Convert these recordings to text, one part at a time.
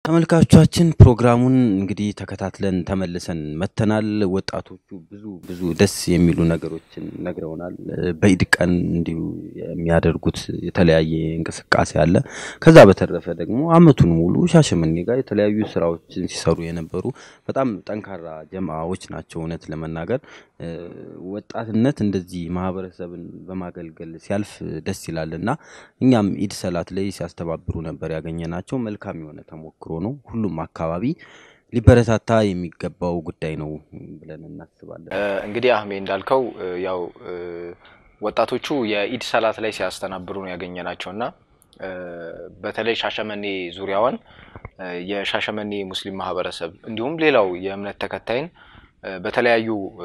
ተመልካቾቻችን ፕሮግራሙን እንግዲህ ተከታትለን ተመልሰን መተናል። ወጣቶቹ ብዙ ብዙ ደስ የሚሉ ነገሮችን ነግረውናል። በኢድ ቀን እንዲሁ የሚያደርጉት የተለያየ እንቅስቃሴ አለ። ከዛ በተረፈ ደግሞ አመቱን ሙሉ ሻሸመኔ ጋር የተለያዩ ስራዎችን ሲሰሩ የነበሩ በጣም ጠንካራ ጀማዎች ናቸው። እውነት ለመናገር ወጣትነት እንደዚህ ማህበረሰብን በማገልገል ሲያልፍ ደስ ይላል እና እኛም ኢድ ሰላት ላይ ሲያስተባብሩ ነበር ያገኘናቸው። መልካም የሆነ ተሞክሮ ነው። ሁሉም አካባቢ ሊበረታታ የሚገባው ጉዳይ ነው ብለን እናስባለን። እንግዲህ አህሜ እንዳልከው ያው ወጣቶቹ የኢድ ሰላት ላይ ሲያስተናብሩ ነው ያገኘናቸው እና በተለይ ሻሸመኔ ዙሪያዋን የሻሸመኔ ሙስሊም ማህበረሰብ እንዲሁም ሌላው የእምነት ተከታይን በተለያዩ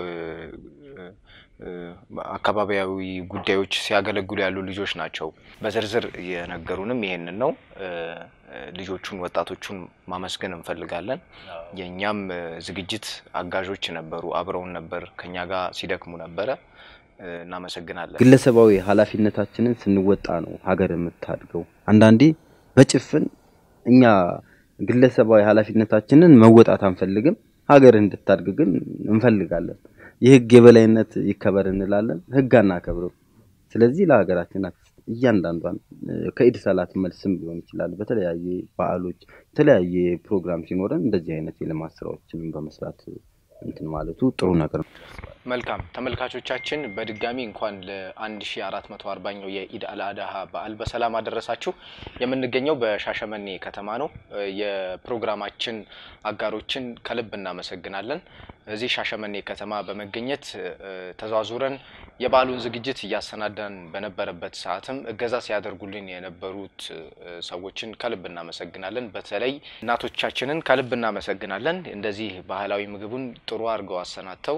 አካባቢያዊ ጉዳዮች ሲያገለግሉ ያሉ ልጆች ናቸው። በዝርዝር የነገሩንም ይሄንን ነው። ልጆቹን ወጣቶቹን ማመስገን እንፈልጋለን። የእኛም ዝግጅት አጋዦች ነበሩ፣ አብረውን ነበር፣ ከኛ ጋር ሲደክሙ ነበረ። እናመሰግናለን። ግለሰባዊ ኃላፊነታችንን ስንወጣ ነው ሀገር የምታድገው። አንዳንዴ በጭፍን እኛ ግለሰባዊ ኃላፊነታችንን መወጣት አንፈልግም፣ ሀገር እንድታድግ ግን እንፈልጋለን። የህግ የበላይነት ይከበር እንላለን፣ ህግ አናከብርም። ስለዚህ ለሀገራችን እያንዳንዷን ከኢድ ሰላት መልስም ሊሆን ይችላል በተለያየ በዓሎች የተለያየ ፕሮግራም ሲኖረን እንደዚህ አይነት የልማት ስራዎችንም በመስራት እንትን ማለቱ ጥሩ ነገር ነው። መልካም ተመልካቾቻችን በድጋሚ እንኳን ለ1440ኛው የኢድ አልአድሃ በዓል በሰላም አደረሳችሁ። የምንገኘው በሻሸመኔ ከተማ ነው። የፕሮግራማችን አጋሮችን ከልብ እናመሰግናለን። እዚህ ሻሸመኔ ከተማ በመገኘት ተዘዋዙረን የበዓሉን ዝግጅት እያሰናዳን በነበረበት ሰዓትም እገዛ ሲያደርጉልን የነበሩት ሰዎችን ከልብ እናመሰግናለን። በተለይ እናቶቻችንን ከልብ እናመሰግናለን። እንደዚህ ባህላዊ ምግቡን ጥሩ አድርገው አሰናድተው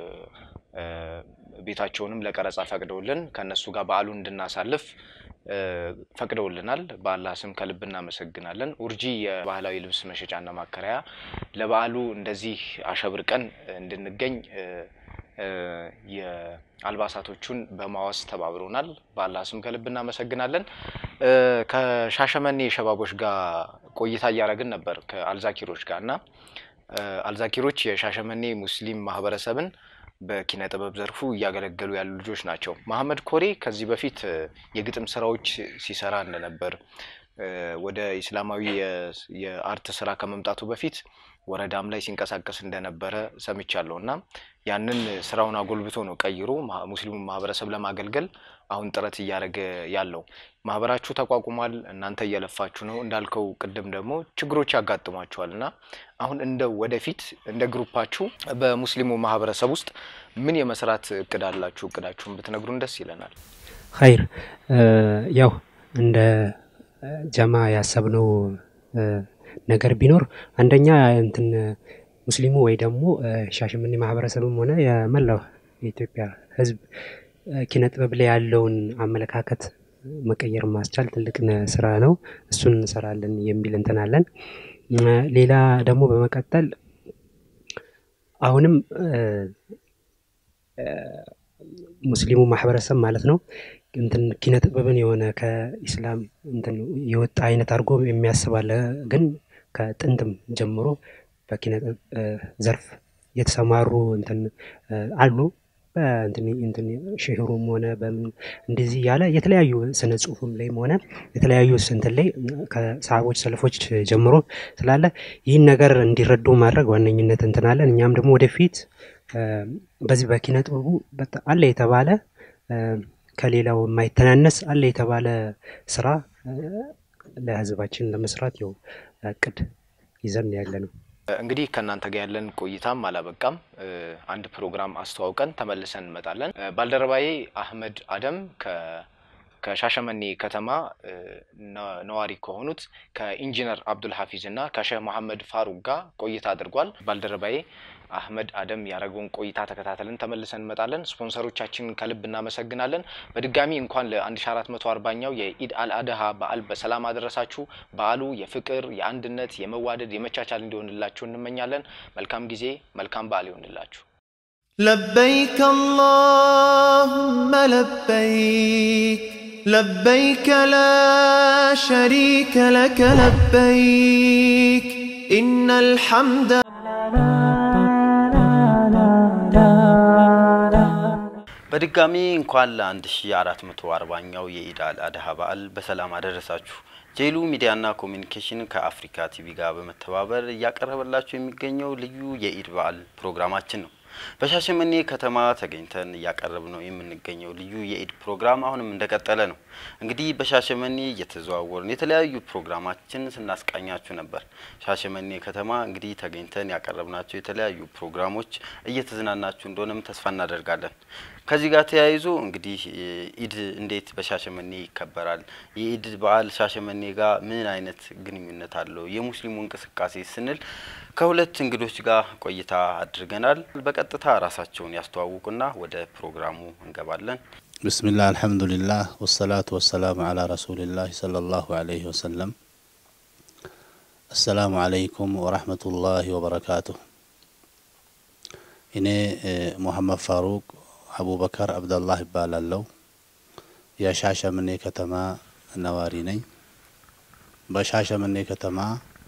ቤታቸውንም ለቀረጻ ፈቅደውልን ከእነሱ ጋር በዓሉን እንድናሳልፍ ፈቅደውልናል። በአላህ ስም ከልብ እናመሰግናለን። ኡርጂ የባህላዊ ልብስ መሸጫና ማከራያ ለበዓሉ እንደዚህ አሸብርቀን እንድንገኝ የአልባሳቶቹን በማዋስ ተባብሮናል። በአላህ ስም ከልብ እናመሰግናለን። ከሻሸመኔ ሸባቦች ጋር ቆይታ እያደረግን ነበር ከአልዛኪሮች ጋር እና አልዛኪሮች የሻሸመኔ ሙስሊም ማህበረሰብን በኪነ ጥበብ ዘርፉ እያገለገሉ ያሉ ልጆች ናቸው። መሐመድ ኮሬ ከዚህ በፊት የግጥም ስራዎች ሲሰራ እንደነበር ወደ ኢስላማዊ የአርት ስራ ከመምጣቱ በፊት ወረዳም ላይ ሲንቀሳቀስ እንደነበረ ሰምቻለሁ እና ያንን ስራውን አጎልብቶ ነው ቀይሮ ሙስሊሙን ማህበረሰብ ለማገልገል አሁን ጥረት እያደረገ ያለው። ማህበራችሁ ተቋቁሟል። እናንተ እየለፋችሁ ነው። እንዳልከው ቅድም ደግሞ ችግሮች ያጋጥሟችኋል እና አሁን እንደ ወደፊት እንደ ግሩፓችሁ በሙስሊሙ ማህበረሰብ ውስጥ ምን የመስራት እቅድ አላችሁ? እቅዳችሁን ብትነግሩን ደስ ይለናል። ኸይር ያው እንደ ጀማ ያሰብነው ነገር ቢኖር አንደኛ እንትን ሙስሊሙ ወይ ደግሞ ሻሸመኔ ማህበረሰብም ሆነ የመላው የኢትዮጵያ ሕዝብ ኪነ ጥበብ ላይ ያለውን አመለካከት መቀየር ማስቻል ትልቅ ስራ ነው። እሱን እንሰራለን የሚል እንትን አለን። ሌላ ደግሞ በመቀጠል አሁንም ሙስሊሙ ማህበረሰብ ማለት ነው እንትን ኪነ ጥበብን የሆነ ከኢስላም እንትን የወጣ አይነት አድርጎ የሚያስባለ ግን ከጥንትም ጀምሮ በኪነ ዘርፍ የተሰማሩ እንትን አሉ። እንትን ሽህሩም ሆነ በምን እንደዚህ ያለ የተለያዩ ስነ ጽሁፍም ላይም ሆነ የተለያዩ እንትን ላይ ከሰሃቦች ሰልፎች ጀምሮ ስላለ ይህን ነገር እንዲረዱ ማድረግ ዋነኝነት እንትን አለን። እኛም ደግሞ ወደፊት በዚህ በኪነ ጥበቡ አለ የተባለ ከሌላው የማይተናነስ አለ የተባለ ስራ ለህዝባችን ለመስራት ያው እቅድ ይዘን ያለ ነው። እንግዲህ ከእናንተ ጋር ያለን ቆይታም አላበቃም። አንድ ፕሮግራም አስተዋውቀን ተመልሰን እንመጣለን። ባልደረባዬ አህመድ አደም ከሻሸመኔ ከተማ ነዋሪ ከሆኑት ከኢንጂነር አብዱል ሀፊዝ እና ከሼህ መሐመድ ፋሩቅ ጋር ቆይታ አድርጓል። ባልደረባዬ አህመድ አደም ያደረገውን ቆይታ ተከታተልን ተመልሰን እንመጣለን። ስፖንሰሮቻችንን ከልብ እናመሰግናለን። በድጋሚ እንኳን ለ1440ኛው የኢድ አልአድሃ በዓል በሰላም አደረሳችሁ። በዓሉ የፍቅር፣ የአንድነት፣ የመዋደድ፣ የመቻቻል እንዲሆንላችሁ እንመኛለን። መልካም ጊዜ፣ መልካም በዓል ይሆንላችሁ። لبيك اللهم لبيك لبيك لا شريك لك لبيك إن الحمد በድጋሚ እንኳን ለ1440ኛው የኢድ አል አድሃ በዓል በሰላም አደረሳችሁ። ጄሉ ሚዲያና ኮሚኒኬሽን ከአፍሪካ ቲቪ ጋር በመተባበር እያቀረበላችሁ የሚገኘው ልዩ የኢድ በዓል ፕሮግራማችን ነው። በሻሸመኔ ከተማ ተገኝተን እያቀረብ ነው የምንገኘው ልዩ የኢድ ፕሮግራም አሁንም እንደቀጠለ ነው። እንግዲህ በሻሸመኔ እየተዘዋወርን የተለያዩ ፕሮግራማችን ስናስቃኛችሁ ነበር። ሻሸመኔ ከተማ እንግዲህ ተገኝተን ያቀረብናቸው የተለያዩ ፕሮግራሞች እየተዝናናችሁ እንደሆነም ተስፋ እናደርጋለን። ከዚህ ጋር ተያይዞ እንግዲህ ኢድ እንዴት በሻሸመኔ ይከበራል? የኢድ በዓል ሻሸመኔ ጋር ምን አይነት ግንኙነት አለው? የሙስሊሙ እንቅስቃሴ ስንል ከሁለት እንግዶች ጋር ቆይታ አድርገናል። በቀጥታ ራሳቸውን ያስተዋውቁና ወደ ፕሮግራሙ እንገባለን። ብስሚላህ አልሐምዱሊላህ ወሰላቱ ወሰላሙ አላ ረሱሊላህ ሰለላሁ አለይሂ ወሰለም። አሰላሙ አለይኩም ወራህመቱላሂ ወበረካቱሁ። እኔ ሙሐመድ ፋሩቅ አቡበከር አብደላህ ይባላለው። የሻሸመኔ ከተማ ነዋሪ ነኝ። በሻሸመኔ ከተማ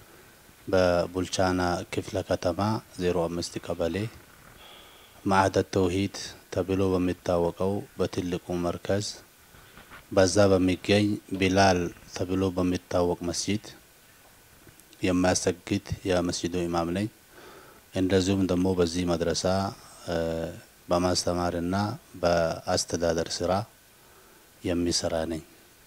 በቡልቻና ክፍለ ከተማ ዜሮ አምስት ቀበሌ ማዕደት ተውሂድ ተብሎ በሚታወቀው በትልቁ መርከዝ በዛ በሚገኝ ቢላል ተብሎ በሚታወቅ መስጂድ የሚያሰግድ የመስጂዱ ኢማም ነኝ። እንደዚሁም ደግሞ በዚህ መድረሳ በማስተማርና በአስተዳደር ስራ የሚሰራ ነኝ።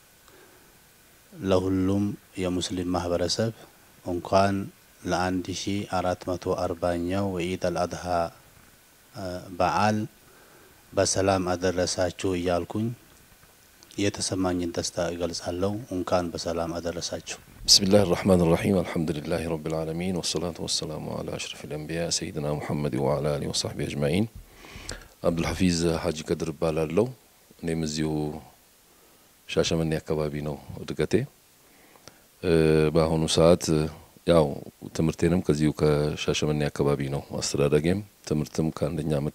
ለሁሉም የሙስሊም ማህበረሰብ እንኳን ለአንድ ሺ አራት መቶ አርባኛው የኢድ አልአድሃ በዓል በሰላም አደረሳችሁ እያልኩኝ የተሰማኝን ደስታ እገልጻለሁ። እንኳን በሰላም አደረሳችሁ። بسم الله الرحمن الرحيم الحمد لله رب العالمين والصلاة والسلام على أشرف الأنبياء سيدنا محمد وعلى آله وصحبه أجمعين عبد الحفيظ ሀጂ ከድር እባላለሁ። እኔም እዚሁ ሻሸመኔ አካባቢ ነው እድገቴ። በአሁኑ ሰዓት ያው ትምህርቴንም ከዚሁ ከሻሸመኔ አካባቢ ነው። አስተዳደጌም ትምህርትም ከአንደኛ ዓመት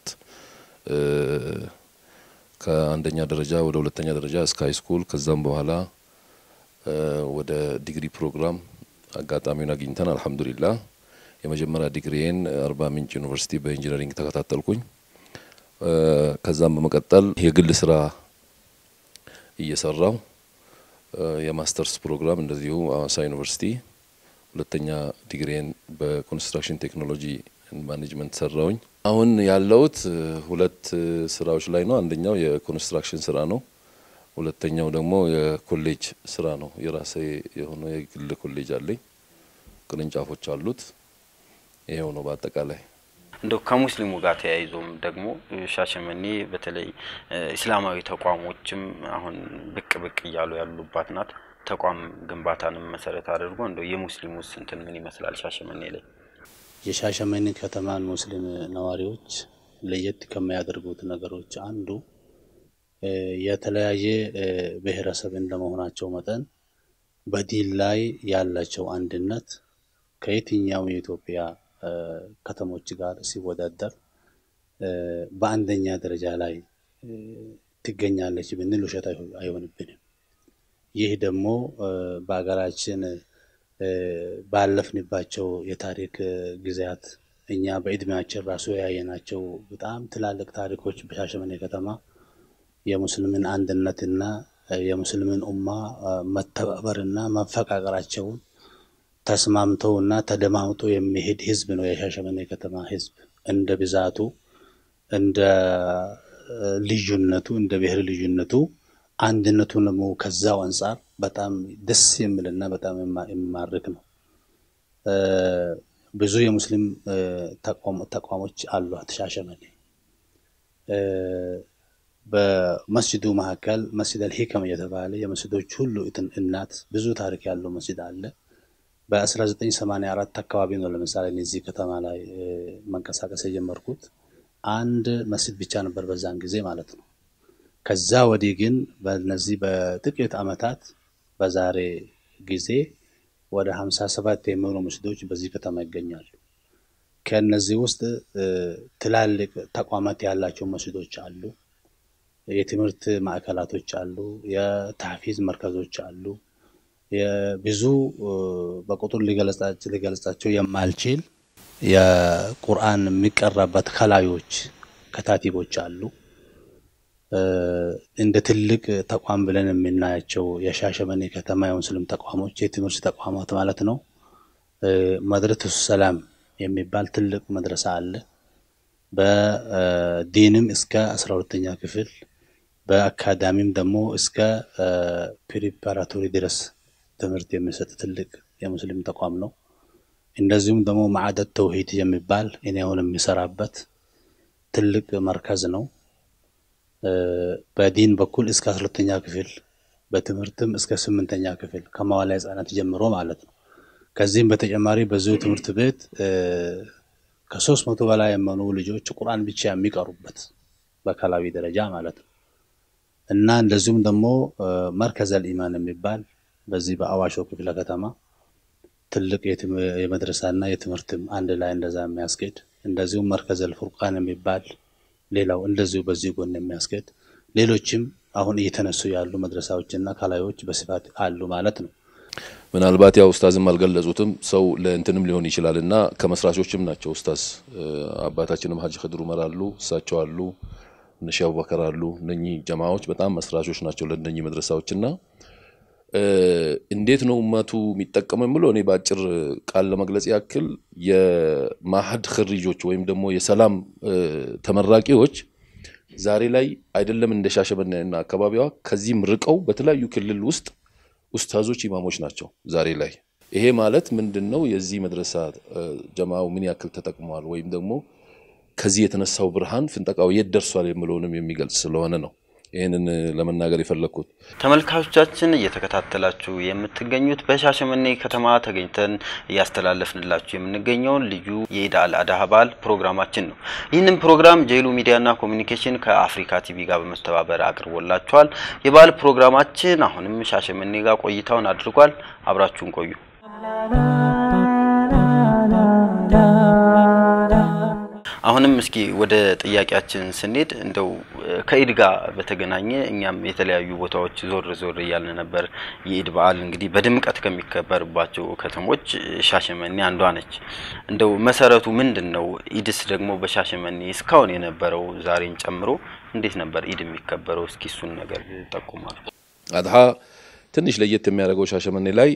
ከአንደኛ ደረጃ ወደ ሁለተኛ ደረጃ እስከ ሀይ ስኩል ከዛም በኋላ ወደ ዲግሪ ፕሮግራም አጋጣሚውን አግኝተን አልሐምዱሊላህ የመጀመሪያ ዲግሪዬን አርባ ምንጭ ዩኒቨርሲቲ በኢንጂነሪንግ ተከታተልኩኝ። ከዛም በመቀጠል የግል ስራ እየሰራው የማስተርስ ፕሮግራም እንደዚሁ አዋሳ ዩኒቨርሲቲ ሁለተኛ ዲግሪን በኮንስትራክሽን ቴክኖሎጂ ማኔጅመንት ሰራውኝ። አሁን ያለውት ሁለት ስራዎች ላይ ነው። አንደኛው የኮንስትራክሽን ስራ ነው። ሁለተኛው ደግሞ የኮሌጅ ስራ ነው። የራሴ የሆነ የግል ኮሌጅ አለኝ። ቅርንጫፎች አሉት። ይሄው ነው በአጠቃላይ። እንደው ከሙስሊሙ ጋር ተያይዞም ደግሞ ሻሸመኔ በተለይ እስላማዊ ተቋሞችም አሁን ብቅ ብቅ እያሉ ያሉባት ናት። ተቋም ግንባታንም መሰረት አድርጎ እንደው የሙስሊሙ ስንትን ምን ይመስላል ሻሸመኔ ላይ? የሻሸመኔ ከተማን ሙስሊም ነዋሪዎች ለየት ከሚያደርጉት ነገሮች አንዱ የተለያየ ብሔረሰብ እንደመሆናቸው መጠን በዲን ላይ ያላቸው አንድነት ከየትኛውም የኢትዮጵያ ከተሞች ጋር ሲወዳደር በአንደኛ ደረጃ ላይ ትገኛለች ብንል ውሸት አይሆንብንም። ይህ ደግሞ በሀገራችን ባለፍንባቸው የታሪክ ጊዜያት እኛ በእድሜያችን ራሱ ያየናቸው በጣም ትላልቅ ታሪኮች በሻሸመኔ ከተማ የሙስሊምን አንድነትና የሙስሊምን ኡማ መተባበርና መፈቃቀራቸውን ተስማምተውና ተደማምጦ የሚሄድ ህዝብ ነው የሻሸመኔ ከተማ ህዝብ። እንደ ብዛቱ፣ እንደ ልዩነቱ፣ እንደ ብሔር ልዩነቱ አንድነቱን ደግሞ ከዛው አንጻር በጣም ደስ የሚልና በጣም የሚማርክ ነው። ብዙ የሙስሊም ተቋሞች አሏት ሻሸመኔ። በመስጅዱ መካከል መስጅድ አልሂከም እየተባለ የመስጅዶች ሁሉ እናት ብዙ ታሪክ ያለው መስጅድ አለ። በ1984 አካባቢ ነው ለምሳሌ እዚህ ከተማ ላይ መንቀሳቀስ የጀመርኩት። አንድ መስጅድ ብቻ ነበር በዛን ጊዜ ማለት ነው። ከዛ ወዲህ ግን በነዚህ በጥቂት ዓመታት በዛሬ ጊዜ ወደ 57 የሚሆኑ መስጅዶች በዚህ ከተማ ይገኛሉ። ከእነዚህ ውስጥ ትላልቅ ተቋማት ያላቸው መስጅዶች አሉ። የትምህርት ማዕከላቶች አሉ። የታፊዝ መርከዞች አሉ። ብዙ በቁጥር ሊገለጻቸው የማልችል የቁርአን የሚቀራበት ከላዮች ከታቲቦች አሉ። እንደ ትልቅ ተቋም ብለን የምናያቸው የሻሸመኔ ከተማ የሙስሊም ተቋሞች የትምህርት ተቋማት ማለት ነው። መድረሰቱ ሰላም የሚባል ትልቅ መድረሳ አለ። በዲንም እስከ አስራ ሁለተኛ ክፍል በአካዳሚም ደግሞ እስከ ፕሪፓራቶሪ ድረስ ትምህርት የሚሰጥ ትልቅ የሙስሊም ተቋም ነው። እንደዚሁም ደግሞ ማዕደት ተውሂድ የሚባል እኔ አሁን የሚሰራበት ትልቅ መርከዝ ነው። በዲን በኩል እስከ አስራ ሁለተኛ ክፍል በትምህርትም እስከ ስምንተኛ ክፍል ከመዋለ ሕጻናት ጀምሮ ማለት ነው። ከዚህም በተጨማሪ በዚሁ ትምህርት ቤት ከሶስት መቶ በላይ የመኑ ልጆች ቁርአን ብቻ የሚቀሩበት በከላዊ ደረጃ ማለት ነው እና እንደዚሁም ደግሞ መርከዘል ኢማን የሚባል በዚህ በአዋሾ ክፍለ ከተማ ትልቅ የመድረሳና የትምህርትም አንድ ላይ እንደዛ የሚያስኬድ እንደዚሁም መርከዘል ፉርቃን የሚባል ሌላው እንደዚሁ በዚህ ጎን የሚያስኬድ ሌሎችም አሁን እየተነሱ ያሉ መድረሳዎችና ከላዮች በስፋት አሉ ማለት ነው። ምናልባት ያው ኡስታዝም አልገለጹትም ሰው ለእንትንም ሊሆን ይችላል እና ከመስራቾችም ናቸው ኡስታዝ አባታችንም ሀጂ ክድር ኡመር አሉ፣ እሳቸው አሉ፣ እነሺ አቡበከር አሉ። እነኚህ ጀማዎች በጣም መስራቾች ናቸው ለእነኚህ መድረሳዎች እና እንዴት ነው እመቱ የሚጠቀመው የምለው እኔ በአጭር ቃል ለመግለጽ ያክል የማሀድ ክሪጆች ወይም ደግሞ የሰላም ተመራቂዎች ዛሬ ላይ አይደለም እንደ ሻሸመኔና አካባቢዋ ከዚህም ርቀው በተለያዩ ክልል ውስጥ ኡስታዞች ኢማሞች ናቸው ዛሬ ላይ። ይሄ ማለት ምንድን ነው? የዚህ መድረሳ ጀማው ምን ያክል ተጠቅመዋል ወይም ደግሞ ከዚህ የተነሳው ብርሃን ፍንጠቃው የት ደርሷል የምለውንም የሚገልጽ ስለሆነ ነው ይህንን ለመናገር የፈለግኩት። ተመልካቾቻችን እየተከታተላችሁ የምትገኙት በሻሸመኔ ከተማ ተገኝተን እያስተላለፍንላችሁ የምንገኘውን ልዩ የኢድ አል አድሃ በዓል ፕሮግራማችን ነው። ይህንን ፕሮግራም ጄሉ ሚዲያና ኮሚኒኬሽን ከአፍሪካ ቲቪ ጋር በመተባበር አቅርቦላችኋል። የበዓል ፕሮግራማችን አሁንም ሻሸመኔ ጋር ቆይታውን አድርጓል። አብራችሁን ቆዩ። አሁንም እስኪ ወደ ጥያቄያችን ስንሄድ እንደው ከኢድ ጋር በተገናኘ እኛም የተለያዩ ቦታዎች ዞር ዞር እያልን ነበር። የኢድ በዓል እንግዲህ በድምቀት ከሚከበርባቸው ከተሞች ሻሸመኔ አንዷ ነች። እንደው መሰረቱ ምንድን ነው? ኢድስ ደግሞ በሻሸመኔ እስካሁን የነበረው ዛሬን ጨምሮ እንዴት ነበር ኢድ የሚከበረው? እስኪ እሱን ነገር ጠቁማሉ። አድሃ ትንሽ ለየት የሚያደርገው ሻሸመኔ ላይ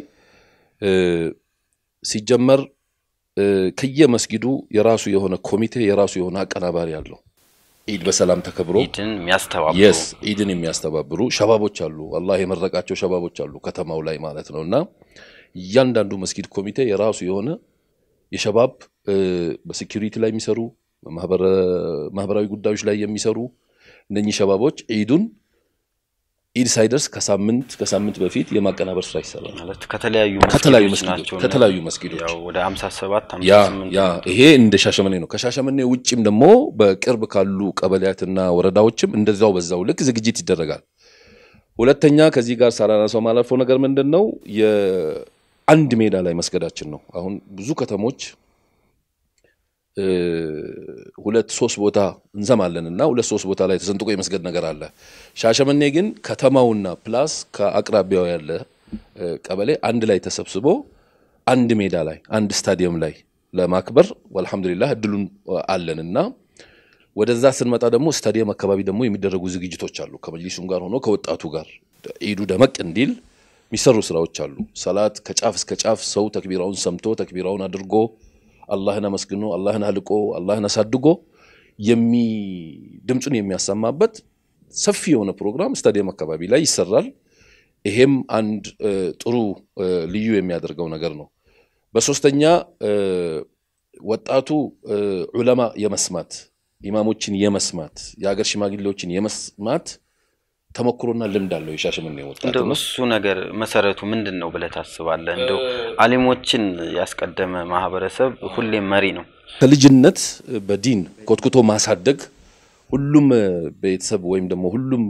ሲጀመር ከየመስጊዱ የራሱ የሆነ ኮሚቴ የራሱ የሆነ አቀናባሪ አለው። ኢድ በሰላም ተከብሮ ኢድን የሚያስተባብሩ የስ ኢድን የሚያስተባብሩ ሸባቦች አሉ። አላህ የመረቃቸው ሸባቦች አሉ ከተማው ላይ ማለት ነው። እና እያንዳንዱ መስጊድ ኮሚቴ የራሱ የሆነ የሸባብ በሴኪሪቲ ላይ የሚሰሩ ማህበራዊ ጉዳዮች ላይ የሚሰሩ እነኚህ ሸባቦች ኢዱን ኢድ ሳይደርስ ከሳምንት ከሳምንት በፊት የማቀናበር ስራ ይሰራል። ማለት ከተለያዩ ከተለያዩ መስጊዶች መስጊዶች ናቸው። ከተለያዩ መስጊዶች ያው ወደ 57 ያ 58 ያ ይሄ እንደ ሻሸመኔ ነው። ከሻሸመኔ ውጭም ደግሞ በቅርብ ካሉ ቀበሌያትና ወረዳዎችም እንደዛው በዛው ልክ ዝግጅት ይደረጋል። ሁለተኛ ከዚህ ጋር ሳላነሳው ማለፈው ነገር ምንድን ነው የአንድ ሜዳ ላይ መስገዳችን ነው። አሁን ብዙ ከተሞች እ፣ ሁለት ሶስት ቦታ እንሰማለን እና ሁለት ሶስት ቦታ ላይ ተሰንጥቆ የመስገድ ነገር አለ። ሻሸመኔ ግን ከተማውና ፕላስ ከአቅራቢያው ያለ እ፣ ቀበሌ አንድ ላይ ተሰብስቦ አንድ ሜዳ ላይ አንድ ስታዲየም ላይ ለማክበር ወልሐምዱሊላህ እድሉን አለን እና ወደዛ ስንመጣ ደግሞ ስታዲየም አካባቢ ደግሞ የሚደረጉ ዝግጅቶች አሉ። ከመጅሊሱም ጋር ሆኖ ከወጣቱ ጋር ኢዱ ደመቅ እንዲል የሚሰሩ ስራዎች አሉ። ሰላት ከጫፍ እስከ ጫፍ ሰው ተክቢራውን ሰምቶ ተክቢራውን አድርጎ አላህን አመስግኖ አላህን አልቆ አላህን አሳድጎ የሚ ድምፁን የሚያሰማበት ሰፊ የሆነ ፕሮግራም ስታዲየም አካባቢ ላይ ይሰራል። ይሄም አንድ እ፣ ጥሩ እ፣ ልዩ የሚያደርገው ነገር ነው። በሶስተኛ እ፣ ወጣቱ እ፣ ዑለማ የመስማት ኢማሞችን የመስማት የሀገር ሽማግሌዎችን የመስማት ተሞክሮና ልምድ አለው የሻሸመኔ ወጣት እንደው ነው። እሱ ነገር መሰረቱ ምንድን ነው ብለህ ታስባለህ? እንደው አሊሞችን ያስቀደመ ማህበረሰብ ሁሌም መሪ ነው። ከልጅነት በዲን ኮትኩቶ ማሳደግ ሁሉም ቤተሰብ ወይም ደግሞ ሁሉም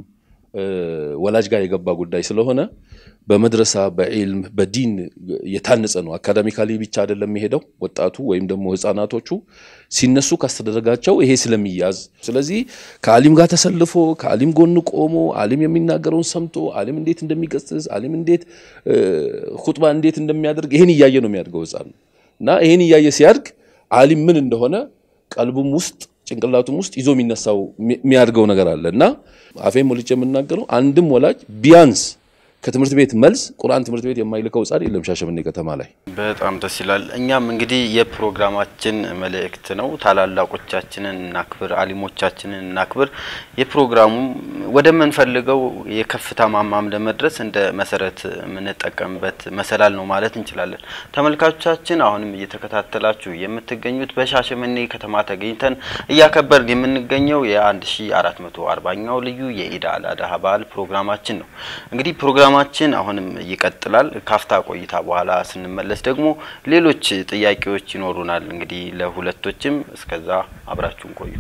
ወላጅ ጋር የገባ ጉዳይ ስለሆነ በመድረሳ በዒልም በዲን የታነጸ ነው። አካዳሚካሊ ብቻ አይደለም የሚሄደው ወጣቱ ወይም ደግሞ ህፃናቶቹ ሲነሱ ካስተደረጋቸው ይሄ ስለሚያዝ፣ ስለዚህ ከአሊም ጋር ተሰልፎ ከአሊም ጎን ቆሞ አሊም የሚናገረውን ሰምቶ አሊም እንዴት እንደሚገስጽ አሊም እንዴት ሁጥባ እንዴት እንደሚያደርግ ይሄን እያየ ነው የሚያድገው ህፃን እና ይሄን እያየ ሲያድግ አሊም ምን እንደሆነ ቀልቡም ውስጥ ጭንቅላቱም ውስጥ ይዞ የሚነሳው የሚያድገው ነገር አለ እና አፌን ሞልጬ የምናገረው አንድም ወላጅ ቢያንስ ከትምህርት ቤት መልስ ቁርአን ትምህርት ቤት የማይልከው ህጻን የለም ሻሸመኔ ከተማ ላይ። በጣም ደስ ይላል። እኛም እንግዲህ የፕሮግራማችን መልእክት ነው። ታላላቆቻችንን እናክብር፣ አሊሞቻችንን እናክብር። የፕሮግራሙ ወደምንፈልገው የከፍታ ማማም ለመድረስ እንደ መሰረት የምንጠቀምበት መሰላል ነው ማለት እንችላለን። ተመልካቾቻችን አሁንም እየተከታተላችሁ የምትገኙት በሻሸመኔ ከተማ ተገኝተን እያከበርን የምንገኘው የ1440ኛው ልዩ የኢድ አል አድሃ በዓል ፕሮግራማችን ነው። እንግዲህ ፕሮግራማችን አሁንም ይቀጥላል። ካፍታ ቆይታ በኋላ ስንመለስ ደግሞ ሌሎች ጥያቄዎች ይኖሩናል። እንግዲህ ለሁለቶችም እስከዛ አብራችሁን ቆዩ።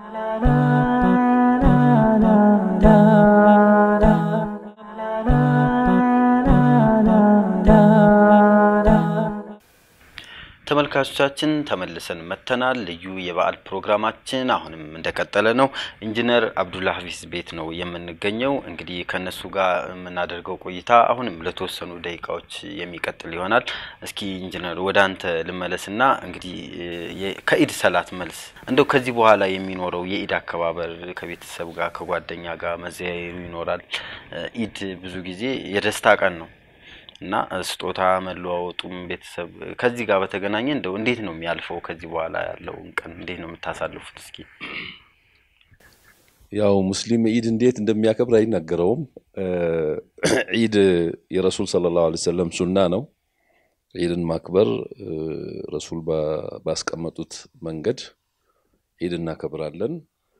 ተመልካቾቻችን ተመልሰን መጥተናል። ልዩ የበዓል ፕሮግራማችን አሁንም እንደቀጠለ ነው። ኢንጂነር አብዱላ ሀፊዝ ቤት ነው የምንገኘው። እንግዲህ ከነሱ ጋር የምናደርገው ቆይታ አሁንም ለተወሰኑ ደቂቃዎች የሚቀጥል ይሆናል። እስኪ ኢንጂነር ወደ አንተ ልመለስና እንግዲህ ከኢድ ሰላት መልስ እንደው ከዚህ በኋላ የሚኖረው የኢድ አከባበር ከቤተሰብ ጋር ከጓደኛ ጋር መዘያየሩ ይኖራል። ኢድ ብዙ ጊዜ የደስታ ቀን ነው እና ስጦታ መለዋወጡም ቤተሰብ ከዚህ ጋር በተገናኘ እንደው እንዴት ነው የሚያልፈው? ከዚህ በኋላ ያለውን ቀን እንዴት ነው የምታሳልፉት? እስኪ ያው ሙስሊም ኢድ እንዴት እንደሚያከብር አይናገረውም። ኢድ የረሱል ሰለላሁ ዐለይሂ ወሰለም ሱና ነው። ኢድን ማክበር ረሱል ባስቀመጡት መንገድ ኢድ እናከብራለን።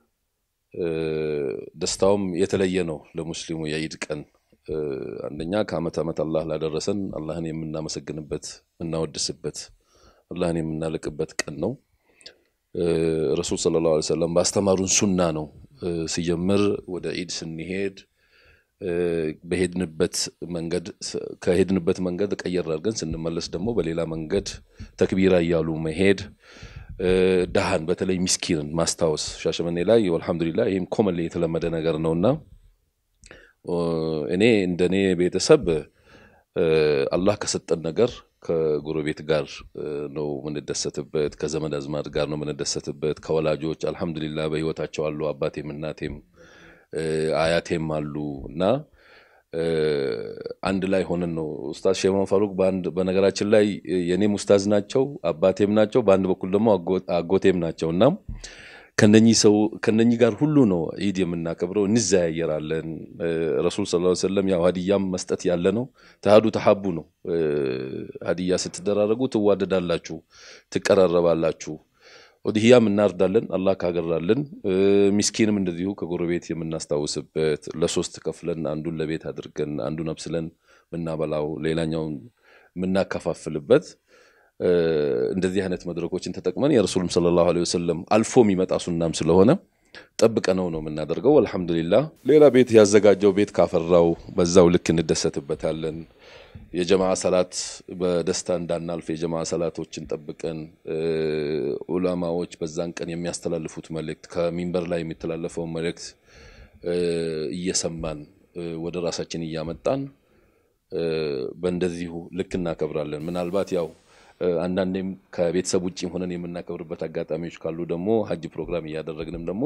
ደስታውም የተለየ ነው ለሙስሊሙ የኢድ ቀን አንደኛ ከአመት ዓመት አላህ ላደረሰን አላህን የምናመሰግንበት የምናወድስበት አላህን የምናልቅበት ቀን ነው። ረሱል ሰለላሁ ዐለይሂ ወሰለም ባስተማሩን ሱና ነው። ሲጀምር ወደ ኢድ ስንሄድ በሄድንበት መንገድ ከሄድንበት መንገድ ቀየር አድርገን ስንመለስ ደግሞ በሌላ መንገድ ተክቢራ እያሉ መሄድ ድሃን በተለይ ሚስኪንን ማስታወስ ሻሸመኔ ላይ አልሐምዱሊላህ ይህም ኮመን የተለመደ ነገር ነውና እኔ እንደኔ ቤተሰብ አላህ ከሰጠን ነገር ከጎረቤት ጋር ነው የምንደሰትበት፣ ከዘመድ አዝማድ ጋር ነው የምንደሰትበት። ከወላጆች አልሐምዱሊላህ በህይወታቸው አሉ። አባቴም እናቴም አያቴም አሉ እና አንድ ላይ ሆነን ነው ኡስታዝ ሼማን ፋሩቅ በአንድ በነገራችን ላይ የኔም ኡስታዝ ናቸው፣ አባቴም ናቸው፣ በአንድ በኩል ደግሞ አጎቴም ናቸው እና ከነኚህ ሰው ከነኚህ ጋር ሁሉ ነው ኢድ የምናከብረው። እንዘያየራለን። ረሱል ሰለላሁ ዐለይሂ ወሰለም ያው ሀዲያም መስጠት ያለ ነው። ተሃዱ ተሐቡ ነው። ሀዲያ ስትደራረጉ ትዋደዳላችሁ፣ ትቀራረባላችሁ። ኡድህያም እናርዳለን አላህ ካገራልን። ሚስኪንም እንደዚሁ ከጎረቤት የምናስታውስበት ለሶስት ከፍለን አንዱን ለቤት አድርገን አንዱን አብስለን ምናበላው ሌላኛውን የምናከፋፍልበት እንደዚህ አይነት መድረኮችን ተጠቅመን የረሱልም ሰለላሁ ዐለይሂ ወሰለም አልፎ የሚመጣ ሱናም ስለሆነ ጠብቀነው ነው የምናደርገው። አልሐምዱሊላህ ሌላ ቤት ያዘጋጀው ቤት ካፈራው በዛው ልክ እንደሰትበታለን። የጀማዓ ሰላት በደስታ እንዳናልፍ የጀማዓ ሰላቶችን ጠብቀን ዑላማዎች በዛን ቀን የሚያስተላልፉት መልእክት ከሚንበር ላይ የሚተላለፈውን መልእክት እየሰማን ወደ ራሳችን እያመጣን በእንደዚሁ ልክ እናከብራለን። ምናልባት ያው አንዳንዴም ከቤተሰብ ውጭ ሆነን የምናከብርበት አጋጣሚዎች ካሉ ደግሞ ሀጅ ፕሮግራም እያደረግንም ደግሞ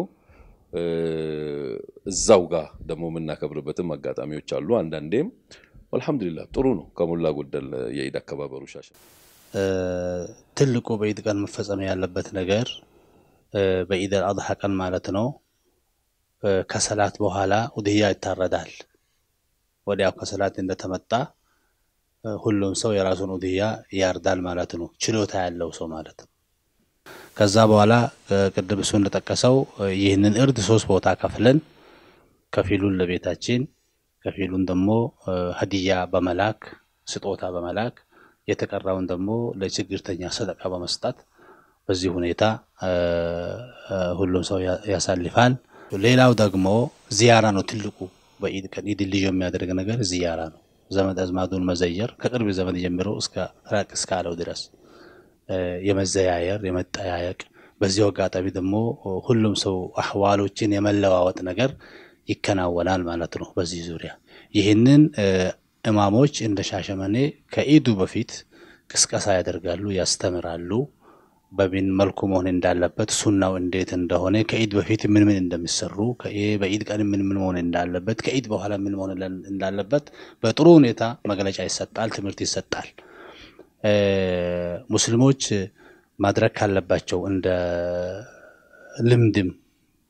እዛው ጋር ደግሞ የምናከብርበትም አጋጣሚዎች አሉ። አንዳንዴም አልሐምዱሊላህ ጥሩ ነው። ከሞላ ጎደል የኢድ አከባበሩ ሻሸ ትልቁ በኢድ ቀን መፈጸም ያለበት ነገር በኢድ አልአድሃ ቀን ማለት ነው። ከሰላት በኋላ ኡድህያ ይታረዳል። ወዲያው ከሰላት እንደተመጣ ሁሉም ሰው የራሱን ኡድህያ ያርዳል ማለት ነው። ችሎታ ያለው ሰው ማለት ነው። ከዛ በኋላ ቅድም እሱ እንደጠቀሰው ይህንን እርድ ሶስት ቦታ ከፍለን ከፊሉን ለቤታችን ከፊሉን ደግሞ ሀዲያ በመላክ ስጦታ በመላክ የተቀራውን ደግሞ ለችግርተኛ ሰደቃ በመስጠት በዚህ ሁኔታ ሁሉም ሰው ያሳልፋል። ሌላው ደግሞ ዚያራ ነው ትልቁ በኢድ ቀን ኢድ ልዩ የሚያደርግ ነገር ዝያራ ነው። ዘመድ አዝማዱን መዘየር ከቅርብ ዘመድ ጀምሮ እስከ ራቅ እስካለው ድረስ የመዘያየር የመጠያየቅ በዚሁ አጋጣሚ ደግሞ ሁሉም ሰው አህዋሎችን የመለዋወጥ ነገር ይከናወናል ማለት ነው። በዚህ ዙሪያ ይህንን እማሞች እንደ ሻሸመኔ ከኢዱ በፊት ቅስቀሳ ያደርጋሉ፣ ያስተምራሉ። በምን መልኩ መሆን እንዳለበት ሱናው እንዴት እንደሆነ ከኢድ በፊት ምን ምን እንደሚሰሩ በኢድ ቀን ምን ምን መሆን እንዳለበት ከኢድ በኋላ ምን መሆን እንዳለበት በጥሩ ሁኔታ መግለጫ ይሰጣል፣ ትምህርት ይሰጣል። ሙስሊሞች ማድረግ ካለባቸው እንደ ልምድም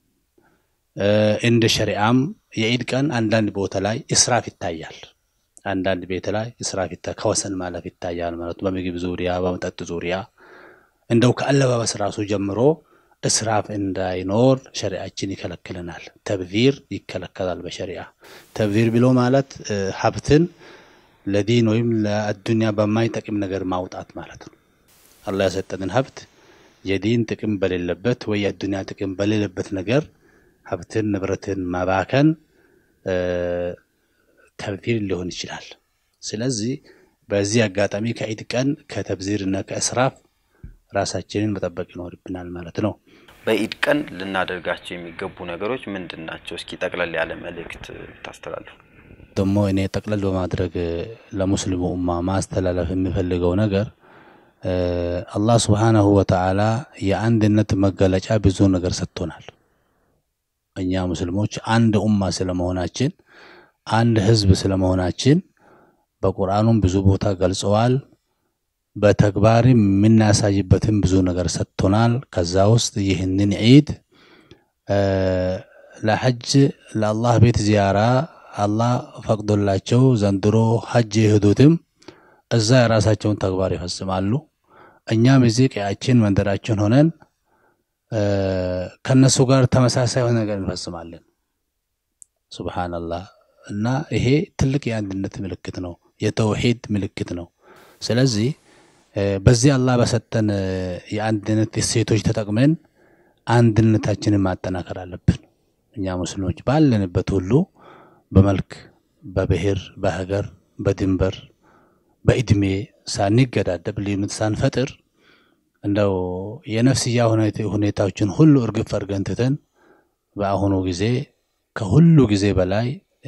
እንደ ሸሪዓም የኢድ ቀን አንዳንድ ቦታ ላይ እስራፍ ይታያል። አንዳንድ ቤት ላይ እስራፍ ከወሰን ማለፍ ይታያል ማለት በምግብ ዙሪያ በመጠጥ ዙሪያ እንደው ከአለባበስ ራሱ ጀምሮ እስራፍ እንዳይኖር ሸሪዓችን ይከለክልናል። ተብዚር ይከለከላል በሸሪዓ። ተብዚር ብሎ ማለት ሀብትን ለዲን ወይም ለአዱንያ በማይጠቅም ነገር ማውጣት ማለት ነው። አላህ የሰጠንን ሀብት የዲን ጥቅም በሌለበት ወይ የአዱንያ ጥቅም በሌለበት ነገር ሀብትን ንብረትን ማባከን ተብዚር ሊሆን ይችላል። ስለዚህ በዚህ አጋጣሚ ከኢድ ቀን ከተብዚር እና ከእስራፍ ራሳችንን መጠበቅ ይኖርብናል ማለት ነው። በኢድ ቀን ልናደርጋቸው የሚገቡ ነገሮች ምንድን ናቸው? እስኪ ጠቅለል ያለ መልእክት ታስተላልፉ። ደግሞ እኔ ጠቅለል በማድረግ ለሙስሊሙ ኡማ ማስተላለፍ የሚፈልገው ነገር አላህ ስብሓነሁ ወተዓላ የአንድነት መገለጫ ብዙ ነገር ሰጥቶናል። እኛ ሙስሊሞች አንድ ኡማ ስለመሆናችን አንድ ህዝብ ስለመሆናችን በቁርአኑም ብዙ ቦታ ገልጸዋል። በተግባርም የምናሳይበትም ብዙ ነገር ሰጥቶናል። ከዛ ውስጥ ይህንን ዒድ ለሐጅ ለአላህ ቤት ዚያራ አላህ ፈቅዶላቸው ዘንድሮ ሐጅ የሄዱትም እዛ የራሳቸውን ተግባር ይፈጽማሉ። እኛም እዚህ ቀያችን መንደራችን ሆነን ከነሱ ጋር ተመሳሳይ የሆነ ነገር እንፈጽማለን። ሱብሃነላህ እና ይሄ ትልቅ የአንድነት ምልክት ነው፣ የተውሂድ ምልክት ነው። ስለዚህ በዚህ አላህ በሰጠን የአንድነት እሴቶች ተጠቅመን አንድነታችንን ማጠናከር አለብን። እኛ ሙስሊሞች ባለንበት ሁሉ በመልክ፣ በብሔር፣ በሀገር፣ በድንበር፣ በእድሜ ሳንገዳደብ ልዩነት ሳንፈጥር እንደው የነፍስያ ሁኔታዎችን ሁሉ እርግፍ አድርገን ትተን በአሁኑ ጊዜ ከሁሉ ጊዜ በላይ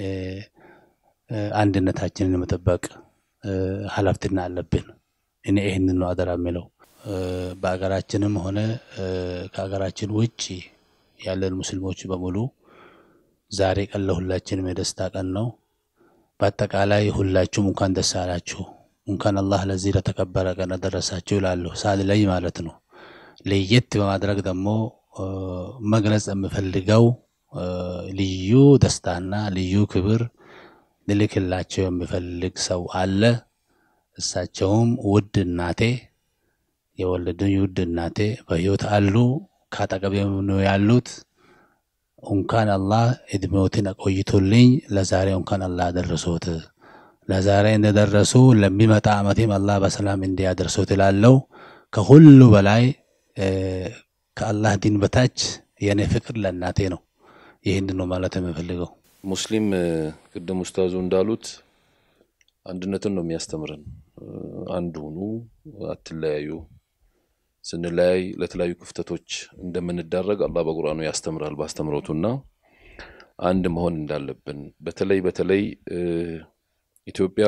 አንድነታችንን የመጠበቅ ኃላፊነት አለብን። እኔ ይህንን ነው አደራ የሚለው። በአገራችንም ሆነ ከሀገራችን ውጭ ያለን ሙስሊሞች በሙሉ ዛሬ ቀን ለሁላችንም የደስታ ቀን ነው። በአጠቃላይ ሁላችሁም እንኳን ደስ አላችሁ፣ እንኳን አላህ ለዚህ ለተከበረ ቀን አደረሳችሁ ይላለሁ ሳልለይ ማለት ነው። ለየት በማድረግ ደግሞ መግለጽ የምፈልገው ልዩ ደስታና ልዩ ክብር ልልክላቸው የሚፈልግ ሰው አለ። እሳቸውም ውድ እናቴ የወለዱኝ ውድ እናቴ በሕይወት አሉ። ከአጠገቤ ነው ያሉት። እንኳን አላህ እድሜዎትን አቆይቶልኝ ለዛሬ እንኳን አላህ አደረሶት። ለዛሬ እንደደረሱ ለሚመጣ ዓመቴም አላህ በሰላም እንዲያደርሶት እላለሁ። ከሁሉ በላይ ከአላህ ዲን በታች የእኔ ፍቅር ለእናቴ ነው። ይህን ነው ማለት የምፈልገው። ሙስሊም ቅድም ኡስታዙ እንዳሉት አንድነትን ነው የሚያስተምረን። አንድ ሁኑ፣ አትለያዩ። ስንለያይ ለተለያዩ ክፍተቶች እንደምንዳረግ አላህ በቁርአኑ ያስተምራል በአስተምሮቱና አንድ መሆን እንዳለብን በተለይ በተለይ ኢትዮጵያ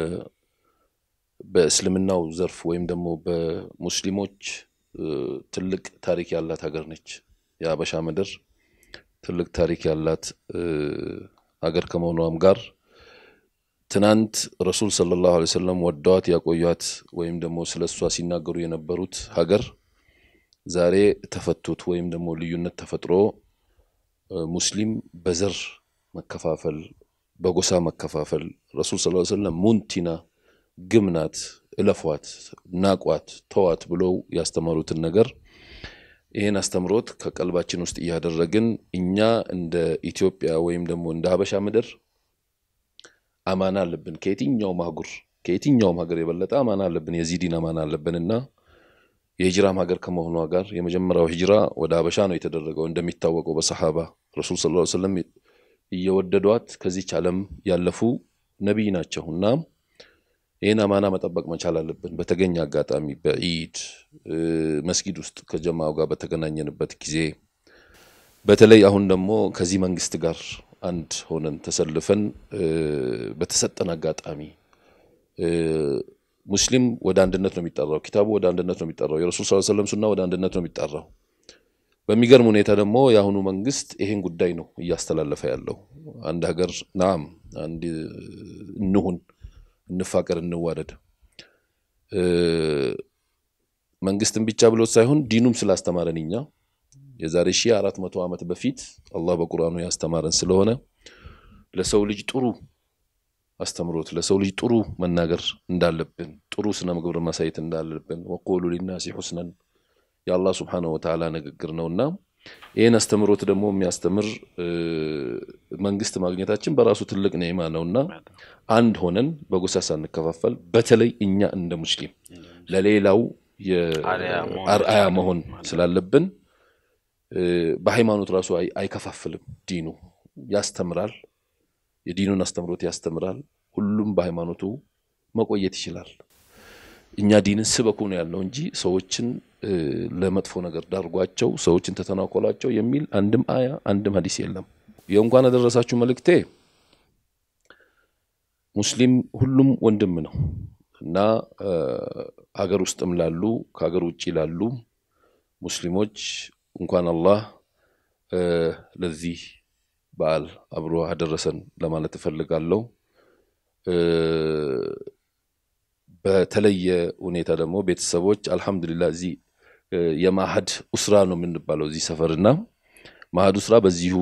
በእስልምናው ዘርፍ ወይም ደግሞ በሙስሊሞች ትልቅ ታሪክ ያላት ሀገር ነች። የአበሻ ምድር ትልቅ ታሪክ ያላት ሀገር ከመሆኗም ጋር ትናንት ረሱል ሰለላሁ ዐለይሂ ወሰለም ወደዋት ያቆዩት ወይም ደግሞ ስለ እሷ ሲናገሩ የነበሩት ሀገር ዛሬ ተፈቱት ወይም ደግሞ ልዩነት ተፈጥሮ ሙስሊም በዘር መከፋፈል፣ በጎሳ መከፋፈል ረሱል ሰለላሁ ዐለይሂ ወሰለም ሙንቲና ግምናት፣ እለፏት፣ ናቋት፣ ተዋት ብለው ያስተማሩትን ነገር ይህን አስተምሮት ከቀልባችን ውስጥ እያደረግን እኛ እንደ ኢትዮጵያ ወይም ደግሞ እንደ ሀበሻ ምድር አማና አለብን። ከየትኛውም አህጉር ከየትኛውም ሀገር የበለጠ አማና አለብን። የዚህ ዲን አማና አለብን እና የሂጅራም ሀገር ከመሆኗ ጋር የመጀመሪያው ሂጅራ ወደ ሀበሻ ነው የተደረገው። እንደሚታወቀው በሰሓባ ረሱል ሰለላሁ ዐለይሂ ወሰለም እየወደዷት ከዚች ዓለም ያለፉ ነቢይ ናቸው እና ይህን አማና መጠበቅ መቻል አለብን። በተገኘ አጋጣሚ በኢድ መስጊድ ውስጥ ከጀማው ጋር በተገናኘንበት ጊዜ በተለይ አሁን ደግሞ ከዚህ መንግስት ጋር አንድ ሆነን ተሰልፈን በተሰጠን አጋጣሚ ሙስሊም ወደ አንድነት ነው የሚጠራው፣ ኪታቡ ወደ አንድነት ነው የሚጠራው፣ የረሱል ሰለላሁ ዐለይሂ ወሰለም ሱና ወደ አንድነት ነው የሚጠራው። በሚገርም ሁኔታ ደግሞ የአሁኑ መንግስት ይሄን ጉዳይ ነው እያስተላለፈ ያለው። አንድ ሀገር ናም አንድ እንሁን፣ እንፋቀር፣ እንዋደድ መንግስትን ብቻ ብሎት ሳይሆን ዲኑም ስላስተማረን እኛ የዛሬ ሺህ አራት መቶ ዓመት በፊት አላህ በቁርአኑ ያስተማረን ስለሆነ ለሰው ልጅ ጥሩ አስተምሮት ለሰው ልጅ ጥሩ መናገር እንዳለብን ጥሩ ስነ ምግብር ማሳየት እንዳለብን ወቆሉ ሊናሲ ሑስነን የአላህ ስብሓነሁ ወተዓላ ንግግር ነውና ይህን አስተምሮት ደግሞ የሚያስተምር መንግስት ማግኘታችን በራሱ ትልቅ ኒዕማ ነውና አንድ ሆነን በጎሳ ሳንከፋፈል በተለይ እኛ እንደ ሙስሊም ለሌላው አርአያ መሆን ስላለብን በሃይማኖት ራሱ አይከፋፍልም። ዲኑ ያስተምራል፣ የዲኑን አስተምሮት ያስተምራል። ሁሉም በሃይማኖቱ መቆየት ይችላል። እኛ ዲንን ስበኩ ነው ያልነው እንጂ ሰዎችን ለመጥፎ ነገር ዳርጓቸው፣ ሰዎችን ተተናኮሏቸው የሚል አንድም አያ አንድም ሀዲስ የለም። የእንኳን አደረሳችሁ መልእክቴ ሙስሊም ሁሉም ወንድም ነው እና ሀገር ውስጥም ላሉ ከሀገር ውጭ ላሉ ሙስሊሞች እንኳን አላህ ለዚህ በዓል አብሮ አደረሰን ለማለት እፈልጋለሁ። በተለየ ሁኔታ ደግሞ ቤተሰቦች አልሐምዱሊላህ እዚህ የማህድ ኡስራ ነው የምንባለው እዚህ ሰፈርና ማህድ ኡስራ በዚሁ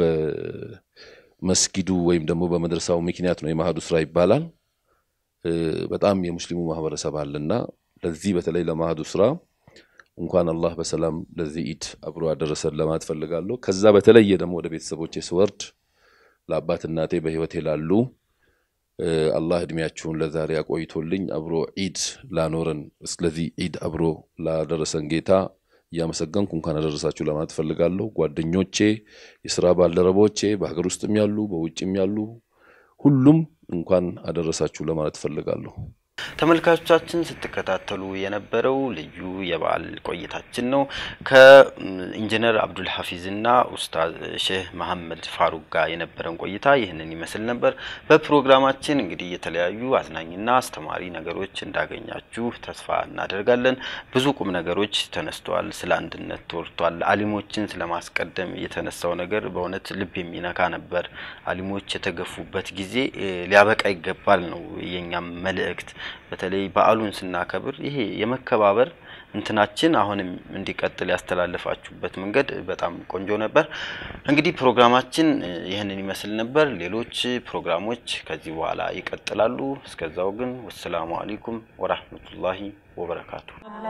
በመስጊዱ ወይም ደግሞ በመድረሳው ምክንያት ነው የማህድ ኡስራ ይባላል። በጣም የሙስሊሙ ማህበረሰብ አለና ለዚህ በተለይ ለማህድ ኡስራ እንኳን አላህ በሰላም ለዚህ ኢድ አብሮ አደረሰን ለማለት ፈልጋለሁ። ከዛ በተለየ ደግሞ ወደ ቤተሰቦቼ ስወርድ ለአባት እናቴ በህይወቴ ላሉ አላህ እድሜያችሁን ለዛሬ አቆይቶልኝ አብሮ ኢድ ላኖረን ስለዚህ ኢድ አብሮ ላደረሰን ጌታ እያመሰገንኩ እንኳን አደረሳችሁ ለማለት ፈልጋለሁ። ጓደኞቼ፣ የስራ ባልደረቦቼ በሀገር ውስጥም ያሉ በውጭም ያሉ ሁሉም እንኳን አደረሳችሁ ለማለት ፈልጋለሁ። ተመልካቾቻችን ስትከታተሉ የነበረው ልዩ የበዓል ቆይታችን ነው። ከኢንጂነር አብዱል ሐፊዝ እና ኡስታዝ ሼህ መሐመድ ፋሩቅ ጋር የነበረን ቆይታ ይህንን ይመስል ነበር። በፕሮግራማችን እንግዲህ የተለያዩ አዝናኝና አስተማሪ ነገሮች እንዳገኛችሁ ተስፋ እናደርጋለን። ብዙ ቁም ነገሮች ተነስተዋል። ስለ አንድነት ተወርቷል። አሊሞችን ስለማስቀደም የተነሳው ነገር በእውነት ልብ የሚነካ ነበር። አሊሞች የተገፉበት ጊዜ ሊያበቃ ይገባል ነው የኛም መልእክት። በተለይ በዓሉን ስናከብር ይሄ የመከባበር እንትናችን አሁንም እንዲቀጥል ያስተላለፋችሁበት መንገድ በጣም ቆንጆ ነበር። እንግዲህ ፕሮግራማችን ይህንን ይመስል ነበር። ሌሎች ፕሮግራሞች ከዚህ በኋላ ይቀጥላሉ። እስከዛው ግን ወሰላሙ አለይኩም ወራህመቱላሂ ወበረካቱ።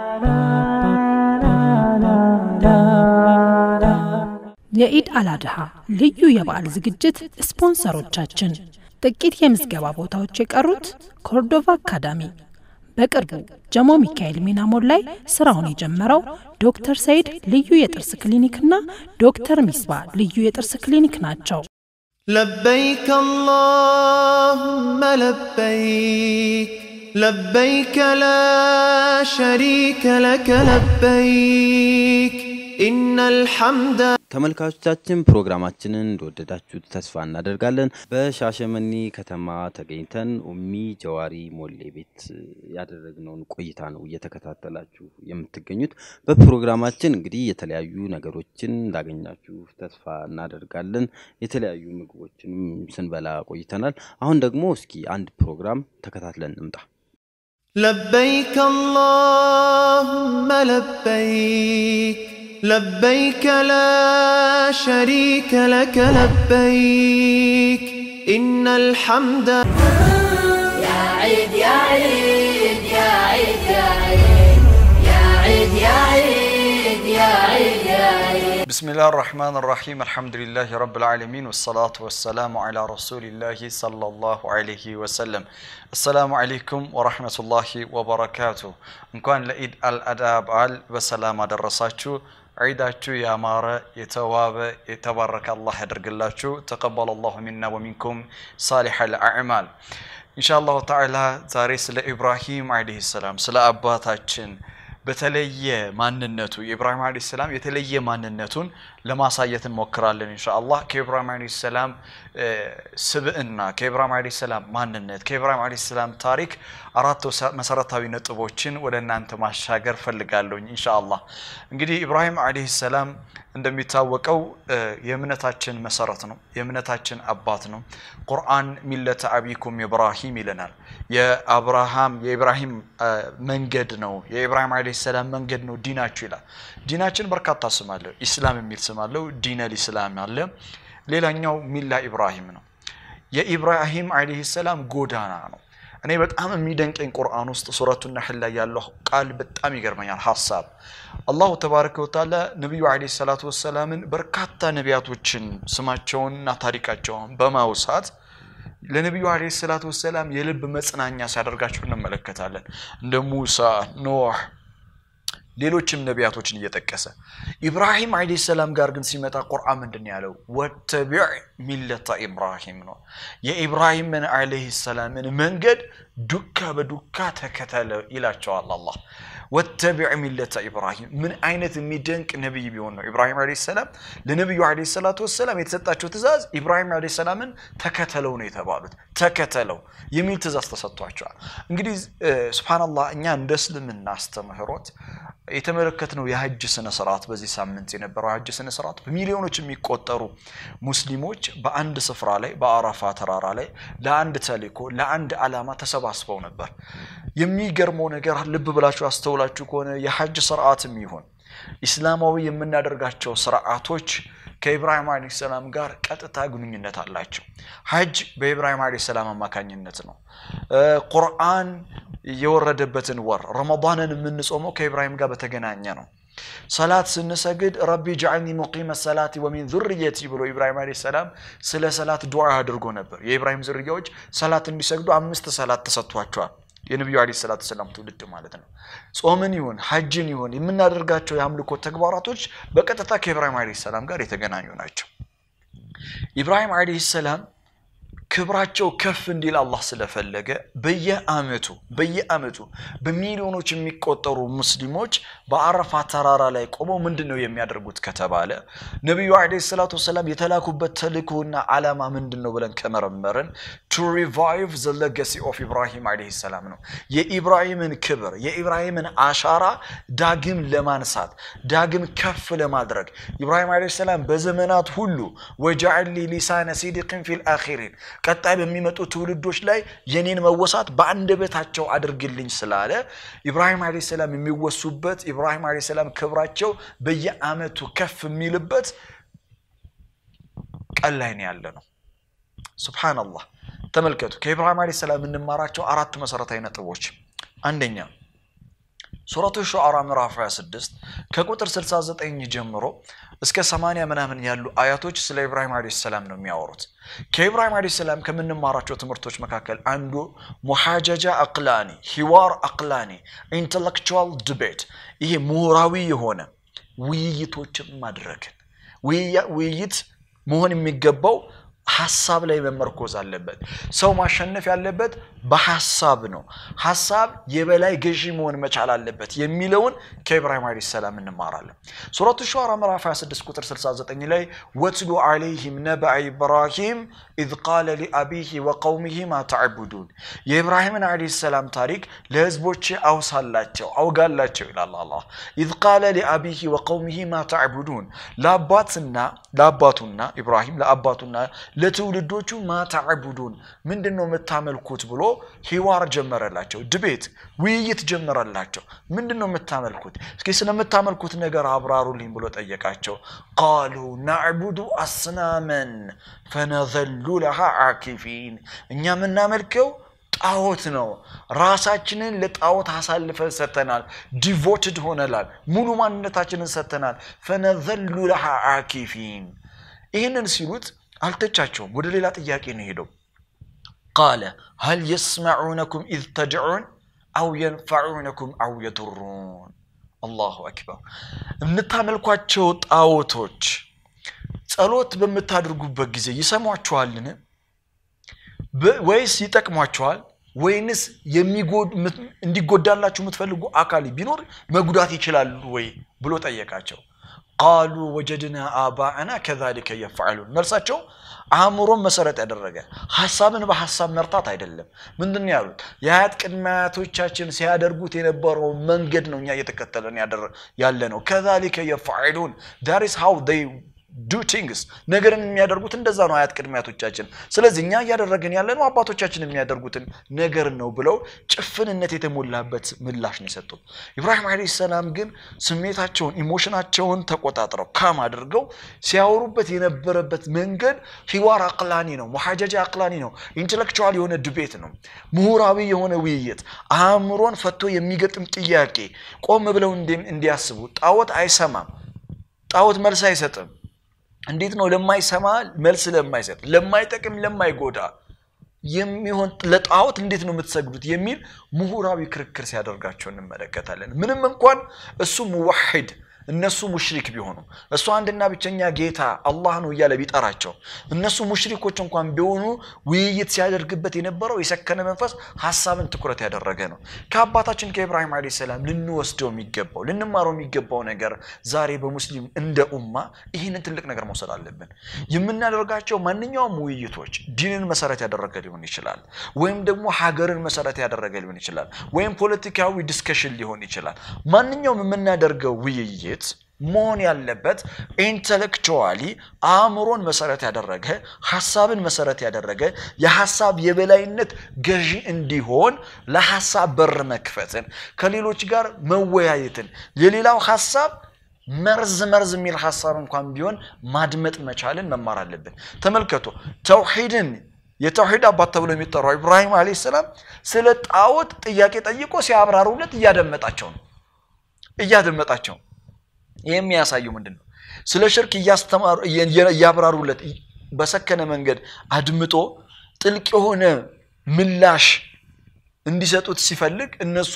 የኢድ አልአድሃ ልዩ የበዓል ዝግጅት ስፖንሰሮቻችን ጥቂት የምዝገባ ቦታዎች የቀሩት ኮርዶቫ አካዳሚ በቅርቡ ጀሞ ሚካኤል ሚናሞል ላይ ስራውን የጀመረው ዶክተር ሰይድ ልዩ የጥርስ ክሊኒክና ዶክተር ሚስባ ልዩ የጥርስ ክሊኒክ ናቸው። لبيك اللهم لبيك لبيك لا شريك لك لبيك إن الحمد ተመልካቾቻችን ፕሮግራማችንን እንደወደዳችሁት ተስፋ እናደርጋለን። በሻሸመኔ ከተማ ተገኝተን ኡሚ ጀዋሪ ሞሌ ቤት ያደረግነውን ቆይታ ነው እየተከታተላችሁ የምትገኙት። በፕሮግራማችን እንግዲህ የተለያዩ ነገሮችን እንዳገኛችሁ ተስፋ እናደርጋለን። የተለያዩ ምግቦችንም ስንበላ ቆይተናል። አሁን ደግሞ እስኪ አንድ ፕሮግራም ተከታትለን እንምጣ። لبيك اللهم لبيك لبيك لا شريك لك لبيك إن الحمد يا عيد يا عيد يا عيد يا عيد يا عيد يا عيد يا عيد يا عيد بسم الله الرحمن الرحيم الحمد لله رب العالمين والصلاة والسلام على رسول الله صلى الله عليه وسلم السلام عليكم ورحمة الله وبركاته እንኳን ለኢድ አልአዳ በዓል በሰላም አደረሳችሁ ዒዳችሁ ያማረ የተዋበ የተባረከ አላህ ያደርግላችሁ። ተቀበለ አላሁ ሚና ወሚንኩም ሳሊሐ ልአዕማል። ኢንሻአላሁ ተዓላ ዛሬ ስለ ኢብራሂም ዓለይሂ ሰላም ስለ አባታችን በተለየ ማንነቱ የኢብራሂም ዓለይሂ ሰላም የተለየ ማንነቱን ለማሳየት እንሞክራለን ኢንሻአላህ። ከኢብራሂም ዓለይሂ ሰላም ስብዕና፣ ከኢብራሂም ዓለይሂ ሰላም ማንነት፣ ከኢብራሂም ዓለይሂ ሰላም ታሪክ አራት መሰረታዊ ነጥቦችን ወደ እናንተ ማሻገር ፈልጋለሁኝ ኢንሻአላህ። እንግዲህ ኢብራሂም ዓለይሂ ሰላም እንደሚታወቀው የእምነታችን መሰረት ነው፣ የእምነታችን አባት ነው። ቁርአን ሚለተ አቢኩም ኢብራሂም ይለናል። የአብርሃም የኢብራሂም መንገድ ነው፣ የኢብራሂም ዓለይሂ ሰላም መንገድ ነው ዲናችሁ ይላል። ዲናችን በርካታ ስም አለው። ኢስላም የሚል ስም አለው። ዲነል ኢስላም አለ። ሌላኛው ሚላ ኢብራሂም ነው። የኢብራሂም ዓለይሂ ሰላም ጎዳና ነው። እኔ በጣም የሚደንቀኝ ቁርአን ውስጥ ሱረቱ ነሕል ላይ ያለው ቃል በጣም ይገርመኛል። ሀሳብ አላሁ ተባረከ ወተዓላ ነቢዩ ዓለይሂ ሰላቱ ወሰላምን በርካታ ነቢያቶችን ስማቸውንና ታሪካቸውን በማውሳት ለነቢዩ ዓለይሂ ሰላቱ ወሰላም የልብ መጽናኛ ሲያደርጋቸው እንመለከታለን። እንደ ሙሳ፣ ኖህ ሌሎችም ነቢያቶችን እየጠቀሰ ኢብራሂም ዓለይሂ ሰላም ጋር ግን ሲመጣ ቁርአን ምንድን ነው ያለው? ወተቢዕ ሚለተ ኢብራሂም ነው። የኢብራሂምን ዓለይሂ ሰላምን መንገድ ዱካ በዱካ ተከተለ ይላቸዋል አላህ። ወተቢዕ ሚለተ ኢብራሂም ምን አይነት የሚደንቅ ነቢይ ቢሆን ነው ኢብራሂም ዓለይሂ ሰላም ለነቢዩ ዓለይሂ ሰላቱ ወሰላም የተሰጣቸው ትእዛዝ ኢብራሂም ዓለይሂ ሰላምን ተከተለው ነው የተባሉት። ተከተለው የሚል ትእዛዝ ተሰጥቷቸዋል። እንግዲህ ሱብሃነላህ እኛ እንደ እስልምና አስተምህሮት የተመለከትነው የሀጅ ስነ ስርዓት በዚህ ሳምንት የነበረው የሀጅ ስነ ስርዓት በሚሊዮኖች የሚቆጠሩ ሙስሊሞች በአንድ ስፍራ ላይ በአረፋ ተራራ ላይ ለአንድ ተልእኮ ለአንድ ዓላማ ተሰባስበው ነበር። የሚገርመው ነገር ልብ ብላችሁ አስተውላችሁ ከሆነ የሀጅ ስርዓትም ይሁን ኢስላማዊ የምናደርጋቸው ስርዓቶች ከኢብራሂም ዓለይሂ ሰላም ጋር ቀጥታ ግንኙነት አላቸው። ሀጅ በኢብራሂም ዓለይሂ ሰላም አማካኝነት ነው። ቁርአን የወረደበትን ወር ረመዳንን የምንጾመው ከኢብራሂም ጋር በተገናኘ ነው። ሰላት ስንሰግድ ረቢ ጀዐልኒ ሙቂመ ሰላቲ ወሚን ዙርየቲ ብሎ ኢብራሂም ዓለይሂ ሰላም ስለ ሰላት ዱዓ አድርጎ ነበር። የኢብራሂም ዝርያዎች ሰላት እንዲሰግዱ አምስት ሰላት ተሰጥቷቸዋል። የነቢዩ ዓለይሂ ሰላቱ ሰላም ትውልድ ማለት ነው። ጾምን ይሁን ሀጅን ይሁን የምናደርጋቸው የአምልኮ ተግባራቶች በቀጥታ ከኢብራሂም ዓለይሂ ሰላም ጋር የተገናኙ ናቸው። ኢብራሂም ዓለይሂ ሰላም ክብራቸው ከፍ እንዲል አላህ ስለፈለገ በየአመቱ በየአመቱ በሚሊዮኖች የሚቆጠሩ ሙስሊሞች በአረፋ ተራራ ላይ ቆመው ምንድን ነው የሚያደርጉት ከተባለ ነቢዩ ዓለይሂ ሰላቱ ወሰላም የተላኩበት ተልእኮና ዓላማ ምንድን ነው ብለን ከመረመርን ቱ ሪቫይቭ ዘ ሌጋሲ ኦፍ ኢብራሂም ዓለይሂ ሰላም ነው። የኢብራሂምን ክብር የኢብራሂምን አሻራ ዳግም ለማንሳት ዳግም ከፍ ለማድረግ ኢብራሂም ዓለይሂ ሰላም በዘመናት ሁሉ ወጀዐሊ ሊሳነ ሲድቅን ፊል አኺሪን ቀጣይ በሚመጡ ትውልዶች ላይ የኔን መወሳት በአንደበታቸው አድርግልኝ ስላለ ኢብራሂም ዓለይሂ ሰላም የሚወሱበት ኢብራሂም ዓለይሂ ሰላም ክብራቸው በየአመቱ ከፍ የሚልበት ቀን ላይ ነው ያለ ነው። ሱብሃነላህ ተመልከቱ። ከኢብራሂም ዓለይሂ ሰላም የምንማራቸው አራት መሰረታዊ ነጥቦች፣ አንደኛ ሱረቱ ሹዓራ ምዕራፍ 26 ከቁጥር 69 ጀምሮ እስከ 80 ምናምን ያሉ አያቶች ስለ ኢብራሂም ዓለይሂ ሰላም ነው የሚያወሩት። ከኢብራሂም ዓለይሂ ሰላም ከምንማራቸው ትምህርቶች መካከል አንዱ ሙሓጀጃ አቅላኒ፣ ሂዋር አቅላኒ፣ ኢንተሌክቹዋል ዲቤት፣ ይሄ ምሁራዊ የሆነ ውይይቶችን ማድረግን ውይይት መሆን የሚገባው ሀሳብ ላይ መመርኮዝ አለበት። ሰው ማሸነፍ ያለበት በሀሳብ ነው። ሀሳብ የበላይ ገዢ መሆን መቻል አለበት የሚለውን ከኢብራሂም ዓለይሂ ሰላም እንማራለን። ሱረቱ ሹዓራ ምዕራፍ 26 ቁጥር 69 ላይ ወትሉ ዓለይሂም ነበአ ኢብራሂም ኢዝ ቃለ ሊአቢሂ ወቀውሚሂ ማ ተዕቡዱን የኢብራሂምን ዓለይሂ ሰላም ታሪክ ለህዝቦቼ አውሳላቸው አውጋላቸው ይላል አላህ። ኢዝ ቃለ ሊአቢሂ ወቀውሚሂ ማ ተዕቡዱን ለአባትና ለአባቱና ኢብራሂም ለአባቱና ለትውልዶቹ ማተዕቡዱን ምንድን ነው የምታመልኩት ብሎ ሂዋር ጀመረላቸው። ድቤት ውይይት ጀመረላቸው። ምንድን ነው የምታመልኩት? እስኪ ስለምታመልኩት ነገር አብራሩልኝ ብሎ ጠየቃቸው። ቃሉ ናዕቡዱ አስናመን ፈነዘሉ ለሃ አኪፊን እኛ የምናመልከው ጣዖት ነው። ራሳችንን ለጣዖት አሳልፈን ሰጥተናል። ዲቮትድ ሆነላል። ሙሉ ማንነታችንን ሰጥተናል። ፈነዘሉ ለሃ አኪፊን ይህንን ሲሉት አልተቻቸውም። ወደ ሌላ ጥያቄ ነው ሄደው ቃለ ሀል የስመዑነኩም ኢዝ ተድዑን አው የንፈዑነኩም አው የዱሩን አላሁ አክበር። የምታመልኳቸው ጣዖቶች ጸሎት በምታደርጉበት ጊዜ ይሰሟችኋልን? በ- ወይስ ይጠቅሟችኋል? ወይንስ የሚጎድ- ምት- እንዲጎዳላችሁ የምትፈልጉ አካል ቢኖር መጉዳት ይችላሉ ወይ ብሎ ጠየቃቸው። ቃሉ ወጀድና አባአና ከዛሊከ የፍዐሉን። መልሳቸው አእምሮን መሰረት ያደረገ ሀሳብን በሀሳብ መርታት አይደለም። ምንድን ነው ያሉት? የአያት ቅድመ አያቶቻችን ሲያደርጉት የነበረው መንገድ ነው እኛ እየተከተለን ያደረ- ያለ ነው። ከዛሊከ የፍዐሉን ዳት ኢዝ ሃው ዴይ ዱ ቲንግስ ነገርን የሚያደርጉት እንደዛ ነው አያት ቅድመ አያቶቻችን። ስለዚህ እኛ እያደረግን ያለ ነው አባቶቻችን የሚያደርጉትን ነገር ነው ብለው ጭፍንነት የተሞላበት ምላሽ ነው የሰጡት። ኢብራሂም ዓለይሂ ሰላም ግን ስሜታቸውን ኢሞሽናቸውን ተቆጣጥረው ካም አድርገው ሲያወሩበት የነበረበት መንገድ ሂዋር አቅላኒ ነው፣ ሙሐጀጃ አቅላኒ ነው፣ ኢንቴሌክቹዋል የሆነ ድቤት ነው፣ ምሁራዊ የሆነ ውይይት፣ አእምሮን ፈቶ የሚገጥም ጥያቄ፣ ቆም ብለው እንዲ- እንዲያስቡ። ጣዖት አይሰማም፣ ጣዖት መልስ አይሰጥም። እንዴት ነው ለማይሰማ መልስ ለማይሰጥ ለማይጠቅም ለማይጎዳ የሚሆን ለጣዖት እንዴት ነው የምትሰግዱት የሚል ምሁራዊ ክርክር ሲያደርጋቸው እንመለከታለን። ምንም እንኳን እሱ ሙዋሂድ እነሱ ሙሽሪክ ቢሆኑ እሱ አንድና ብቸኛ ጌታ አላህ ነው እያለ ቢጠራቸው እነሱ ሙሽሪኮች እንኳን ቢሆኑ ውይይት ሲያደርግበት የነበረው የሰከነ መንፈስ ሀሳብን ትኩረት ያደረገ ነው። ከአባታችን ከኢብራሂም ዓለይሂ ሰላም ልንወስደው የሚገባው ልንማረው የሚገባው ነገር ዛሬ በሙስሊም እንደ ኡማ ይህንን ትልቅ ነገር መውሰድ አለብን። የምናደርጋቸው ማንኛውም ውይይቶች ዲንን መሰረት ያደረገ ሊሆን ይችላል፣ ወይም ደግሞ ሀገርን መሰረት ያደረገ ሊሆን ይችላል፣ ወይም ፖለቲካዊ ዲስከሽን ሊሆን ይችላል። ማንኛውም የምናደርገው ውይይት መሆን ያለበት ኢንተሌክቹዋሊ አእምሮን መሰረት ያደረገ ሀሳብን መሰረት ያደረገ የሀሳብ የበላይነት ገዢ እንዲሆን ለሀሳብ በር መክፈትን ከሌሎች ጋር መወያየትን የሌላው ሀሳብ መርዝ መርዝ የሚል ሀሳብ እንኳን ቢሆን ማድመጥ መቻልን መማር አለብን። ተመልከቱ ተውሂድን የተውሂድ አባት ተብሎ የሚጠራው ኢብራሂም ዓለይሂ ሰላም ስለ ጣዖት ጥያቄ ጠይቆ ሲያብራሩለት እያደመጣቸው ነው እያደመጣቸው ነው። ይህ የሚያሳየው ምንድን ነው? ስለ ሽርክ እያስተማሩ እያብራሩለት በሰከነ መንገድ አድምጦ ጥልቅ የሆነ ምላሽ እንዲሰጡት ሲፈልግ እነሱ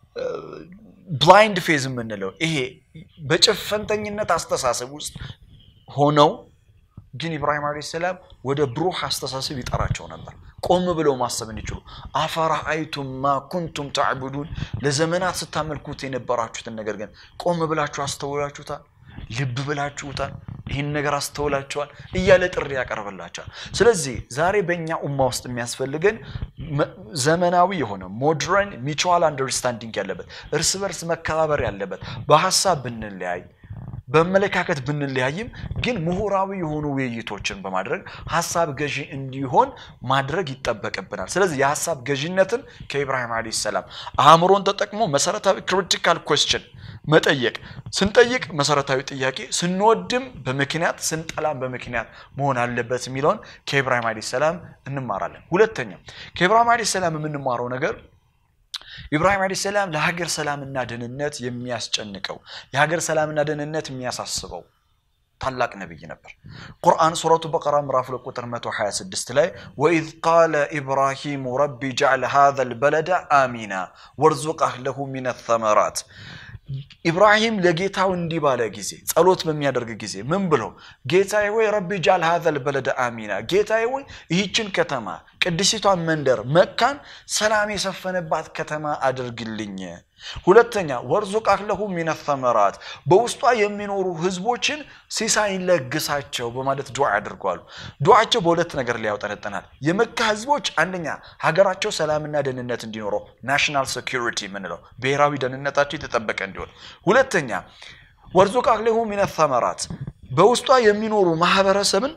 ብላይንድ ፌዝ የምንለው ይሄ በጭፈንተኝነት አስተሳሰብ ውስጥ ሆነው ግን ኢብራሂም ዓለይሂ ሰላም ወደ ብሩህ አስተሳሰብ ይጠራቸው ነበር። ቆም ብለው ማሰብ እንዲችሉ አፈራአይቱም ማ ኩንቱም ተዕቡዱን ለዘመናት ስታመልኩት የነበራችሁትን ነገር ግን ቆም ብላችሁ አስተውላችሁታል? ልብ ብላችሁታል? ይህን ነገር አስተውላችኋል? እያለ ጥሪ ያቀርብላቸዋል። ስለዚህ ዛሬ በእኛ ኡማ ውስጥ የሚያስፈልገን መ- ዘመናዊ የሆነ ሞድረን ሚቹዋል አንደርስታንዲንግ ያለበት እርስ በርስ መከባበር ያለበት በሀሳብ ብንለያይ በአመለካከት ብንለያይም ግን ምሁራዊ የሆኑ ውይይቶችን በማድረግ ሀሳብ ገዢ እንዲሆን ማድረግ ይጠበቅብናል። ስለዚህ የሀሳብ ገዢነትን ከኢብራሂም ዓለይሂ ሰላም አእምሮን ተጠቅሞ መሰረታዊ ክሪቲካል ኮስችን መጠየቅ፣ ስንጠይቅ መሰረታዊ ጥያቄ፣ ስንወድም በምክንያት ስንጠላም በምክንያት መሆን አለበት የሚለውን ከኢብራሂም ዓለይሂ ሰላም እንማራለን። ሁለተኛ ከኢብራሂም ዓለይሂ ሰላም የምንማረው ነገር ኢብራሂም ዓለይሂ ሰላም ለሀገር ሰላምና ደህንነት የሚያስጨንቀው የሀገር ሰላምና ደህንነት የሚያሳስበው ታላቅ ነቢይ ነበር። ቁርአን ሱረቱ በቀራ ምዕራፍ ሁለት ቁጥር 126 ላይ ወኢዝ ቃለ ኢብራሂሙ ረቢ ጀዕል ሃዘ ልበለደ አሚና ወርዙቅ አህለሁ ሚነ ተመራት ኢብራሂም ለጌታው እንዲህ ባለ ጊዜ ጸሎት በሚያደርግ ጊዜ ምን ብሎ ጌታዬ ሆይ ረቢ ጃል ሀዘል በለደ አሚና ጌታዬ ሆይ ይህችን ከተማ ቅድሲቷን መንደር መካን ሰላም የሰፈነባት ከተማ አድርግልኝ ሁለተኛ ወርዙቅ አህለሁ ሚነ ተመራት በውስጧ የሚኖሩ ህዝቦችን ሲሳይ ለግሳቸው በማለት ዱዓ ያደርጓሉ ዱዓቸው በሁለት ነገር ላይ ያውጠነጠናል የመካ ህዝቦች አንደኛ ሀገራቸው ሰላምና ደህንነት እንዲኖረው ናሽናል ሴኪሪቲ የምንለው ብሔራዊ ደህንነታቸው የተጠበቀ እንዲሆን ሁለተኛ ወርዙቅ አህለሁ ሚነ ተመራት በውስጧ የሚኖሩ ማህበረሰብን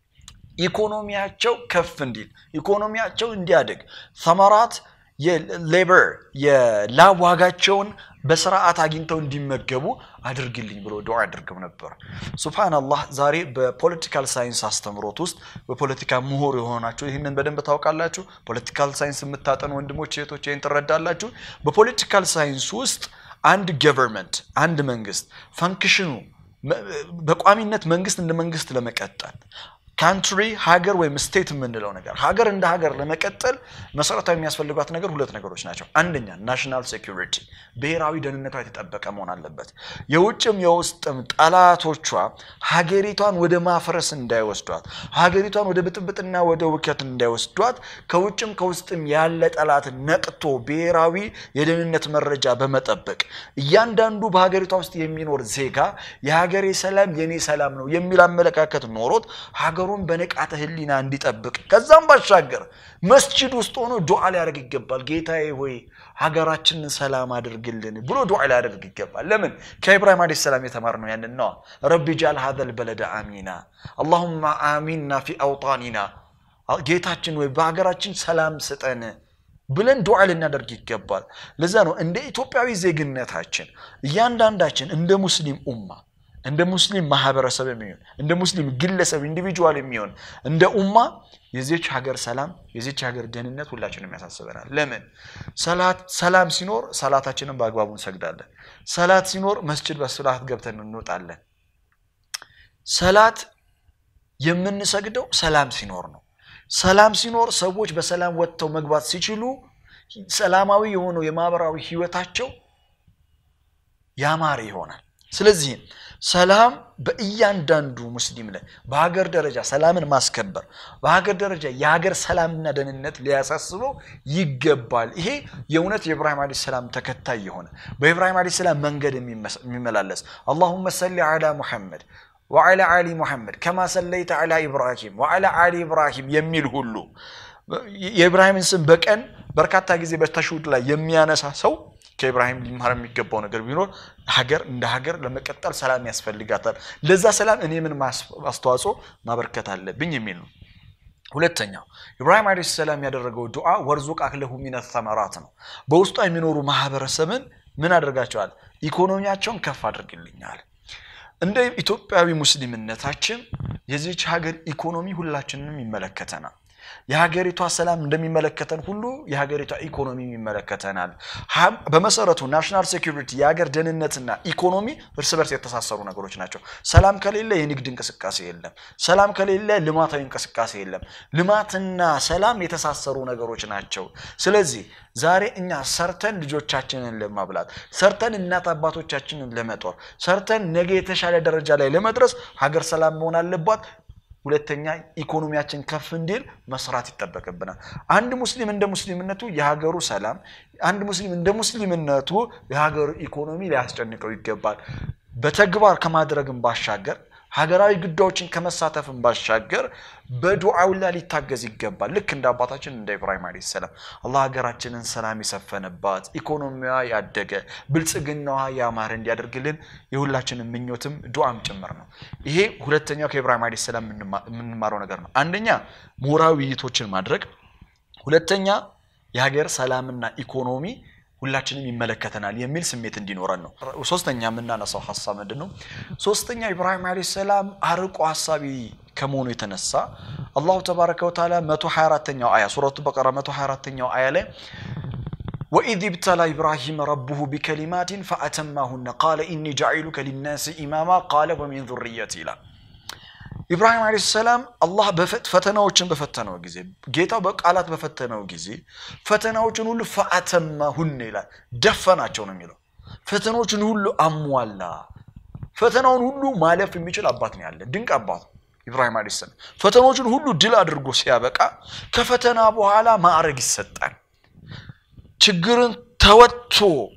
ኢኮኖሚያቸው ከፍ እንዲል ኢኮኖሚያቸው እንዲያድግ ተመራት የሌበር የላብ ዋጋቸውን በስርዓት አግኝተው እንዲመገቡ አድርግልኝ ብሎ ዱዓ አድርገው ነበር። ሱብሃነላህ ዛሬ በፖለቲካል ሳይንስ አስተምሮት ውስጥ በፖለቲካ ምሁር የሆናችሁ ይህንን በደንብ ታውቃላችሁ። ፖለቲካል ሳይንስ የምታጠኑ ወንድሞች እህቶች ይህን ትረዳላችሁ። በፖለቲካል ሳይንስ ውስጥ አንድ ገቨርንመንት አንድ መንግስት ፈንክሽኑ በቋሚነት መንግስት እንደ መንግስት ለመቀጠል ካንትሪ ሀገር ወይም ስቴት የምንለው ነገር ሀገር እንደ ሀገር ለመቀጠል መሰረታዊ የሚያስፈልጓት ነገር ሁለት ነገሮች ናቸው። አንደኛ ናሽናል ሴኩሪቲ ብሔራዊ ደህንነቷ የተጠበቀ መሆን አለበት። የውጭም የውስጥም ጠላቶቿ ሀገሪቷን ወደ ማፍረስ እንዳይወስዷት፣ ሀገሪቷን ወደ ብጥብጥና ወደ ውከት እንዳይወስዷት ከውጭም ከውስጥም ያለ ጠላት ነቅቶ ብሔራዊ የደህንነት መረጃ በመጠበቅ እያንዳንዱ በሀገሪቷ ውስጥ የሚኖር ዜጋ የሀገሬ ሰላም የኔ ሰላም ነው የሚል አመለካከት ኖሮት ሀገሩን በንቃተ ህሊና እንዲጠብቅ ከዛም ባሻገር መስጂድ ውስጥ ሆኖ ዱዓ ሊያደርግ ይገባል። ጌታዬ ሆይ ሀገራችንን ሰላም አድርግልን ብሎ ዱዓ ሊያደርግ ይገባል። ለምን? ከኢብራሂም ዓለይሂ ሰላም የተማርነው ያንን ነዋ። ረቢ ጃል ሀዘል በለደ አሚና አላሁማ አሚና ፊ አውጣኒና ጌታችን ወይ በሀገራችን ሰላም ስጠን ብለን ዱዓ ልናደርግ ይገባል። ለዛ ነው እንደ ኢትዮጵያዊ ዜግነታችን እያንዳንዳችን እንደ ሙስሊም ኡማ እንደ ሙስሊም ማህበረሰብ የሚሆን እንደ ሙስሊም ግለሰብ ኢንዲቪጁዋል የሚሆን እንደ ኡማ የዚች ሀገር ሰላም የዚች ሀገር ደህንነት ሁላችንም ያሳስበናል። ለምን ሰላት ሰላም ሲኖር ሰላታችንን በአግባቡ እንሰግዳለን። ሰላት ሲኖር መስጅድ በስርዓት ገብተን እንወጣለን። ሰላት የምንሰግደው ሰላም ሲኖር ነው። ሰላም ሲኖር ሰዎች በሰላም ወጥተው መግባት ሲችሉ ሰላማዊ የሆነው የማህበራዊ ህይወታቸው ያማረ ይሆናል። ስለዚህም ሰላም በእያንዳንዱ ሙስሊም ላይ በሀገር ደረጃ ሰላምን ማስከበር በሀገር ደረጃ የሀገር ሰላምና ደህንነት ሊያሳስበው ይገባል። ይሄ የእውነት የኢብራሂም ዓለይሂ ሰላም ተከታይ የሆነ በኢብራሂም ዓለይሂ ሰላም መንገድ የሚመላለስ አላሁመ ሰሊ ዐላ ሙሐመድ ወዐላ አሊ ሙሐመድ ከማ ሰለይተ ዐላ ኢብራሂም ወዐላ አሊ ኢብራሂም የሚል ሁሉ የኢብራሂምን ስም በቀን በርካታ ጊዜ በተሽሁድ ላይ የሚያነሳ ሰው ከኢብራሂም ሊማር የሚገባው ነገር ቢኖር ሀገር እንደ ሀገር ለመቀጠል ሰላም ያስፈልጋታል። ለዛ ሰላም እኔ ምን አስተዋጽኦ ማበርከት አለብኝ የሚል ነው። ሁለተኛው ኢብራሂም ዓለይሂ ሰላም ያደረገው ዱዓ ወርዙቅ አክለሁ ሚነ ተመራት ነው። በውስጧ የሚኖሩ ማህበረሰብን ምን አድርጋቸዋል? ኢኮኖሚያቸውን ከፍ አድርግልኛል። እንደ ኢትዮጵያዊ ሙስሊምነታችን የዚች ሀገር ኢኮኖሚ ሁላችንንም ይመለከተናል። የሀገሪቷ ሰላም እንደሚመለከተን ሁሉ የሀገሪቷ ኢኮኖሚ ይመለከተናል። በመሰረቱ ናሽናል ሴኩሪቲ የሀገር ደህንነትና ኢኮኖሚ እርስ በርስ የተሳሰሩ ነገሮች ናቸው። ሰላም ከሌለ የንግድ እንቅስቃሴ የለም። ሰላም ከሌለ ልማታዊ እንቅስቃሴ የለም። ልማትና ሰላም የተሳሰሩ ነገሮች ናቸው። ስለዚህ ዛሬ እኛ ሰርተን ልጆቻችንን ለማብላት ሰርተን እናት አባቶቻችንን ለመጦር ሰርተን ነገ የተሻለ ደረጃ ላይ ለመድረስ ሀገር ሰላም መሆን አለባት። ሁለተኛ ኢኮኖሚያችን ከፍ እንዲል መስራት ይጠበቅብናል። አንድ ሙስሊም እንደ ሙስሊምነቱ የሀገሩ ሰላም፣ አንድ ሙስሊም እንደ ሙስሊምነቱ የሀገሩ ኢኮኖሚ ሊያስጨንቀው ይገባል። በተግባር ከማድረግም ባሻገር ሀገራዊ ጉዳዮችን ከመሳተፍም ባሻገር በዱዓው ላይ ሊታገዝ ይገባል። ልክ እንደ አባታችን እንደ ኢብራሂም ዓለይሂ ሰላም አላህ ሀገራችንን ሰላም የሰፈነባት ኢኮኖሚዋ ያደገ ብልጽግናዋ ያማረ እንዲያደርግልን የሁላችንን ምኞትም ዱዓም ጭምር ነው። ይሄ ሁለተኛው ከኢብራሂም ዓለይሂ ሰላም የምንማረው ነገር ነው። አንደኛ ምሁራዊ ውይይቶችን ማድረግ፣ ሁለተኛ የሀገር ሰላምና ኢኮኖሚ ሁላችንም ይመለከተናል የሚል ስሜት እንዲኖረን ነው። ሶስተኛ የምናነሳው ሀሳብ ምንድን ነው? ሶስተኛ ኢብራሂም ዓለይሂ ሰላም አርቆ ሀሳቢ ከመሆኑ የተነሳ አላሁ ተባረከ ወተዓላ 124ኛው አያ ሱረቱ በቀራ 124ኛው አያ ላይ ወኢዝ ብተላ ኢብራሂም ረቡሁ ቢከሊማቲን ፈአተማሁነ ቃለ ኢኒ ጃዒሉከ ሊናሲ ኢማማ ቃለ ወሚን ዙርየት ይላል። ኢብራሂም ዓለይሂ ሰላም አላህ ፈተናዎችን በፈተነው ጊዜ ጌታው በቃላት በፈተነው ጊዜ ፈተናዎችን ሁሉ ፈአተማሁን ይላል። ደፈናቸው ነው የሚለው። ፈተናዎችን ሁሉ አሟላ። ፈተናውን ሁሉ ማለፍ የሚችል አባት ነው ያለ። ድንቅ አባት ኢብራሂም ዓለይሂ ሰላም ፈተናዎችን ሁሉ ድል አድርጎ ሲያበቃ ከፈተና በኋላ ማዕረግ ይሰጣል። ችግርን ተወጥቶ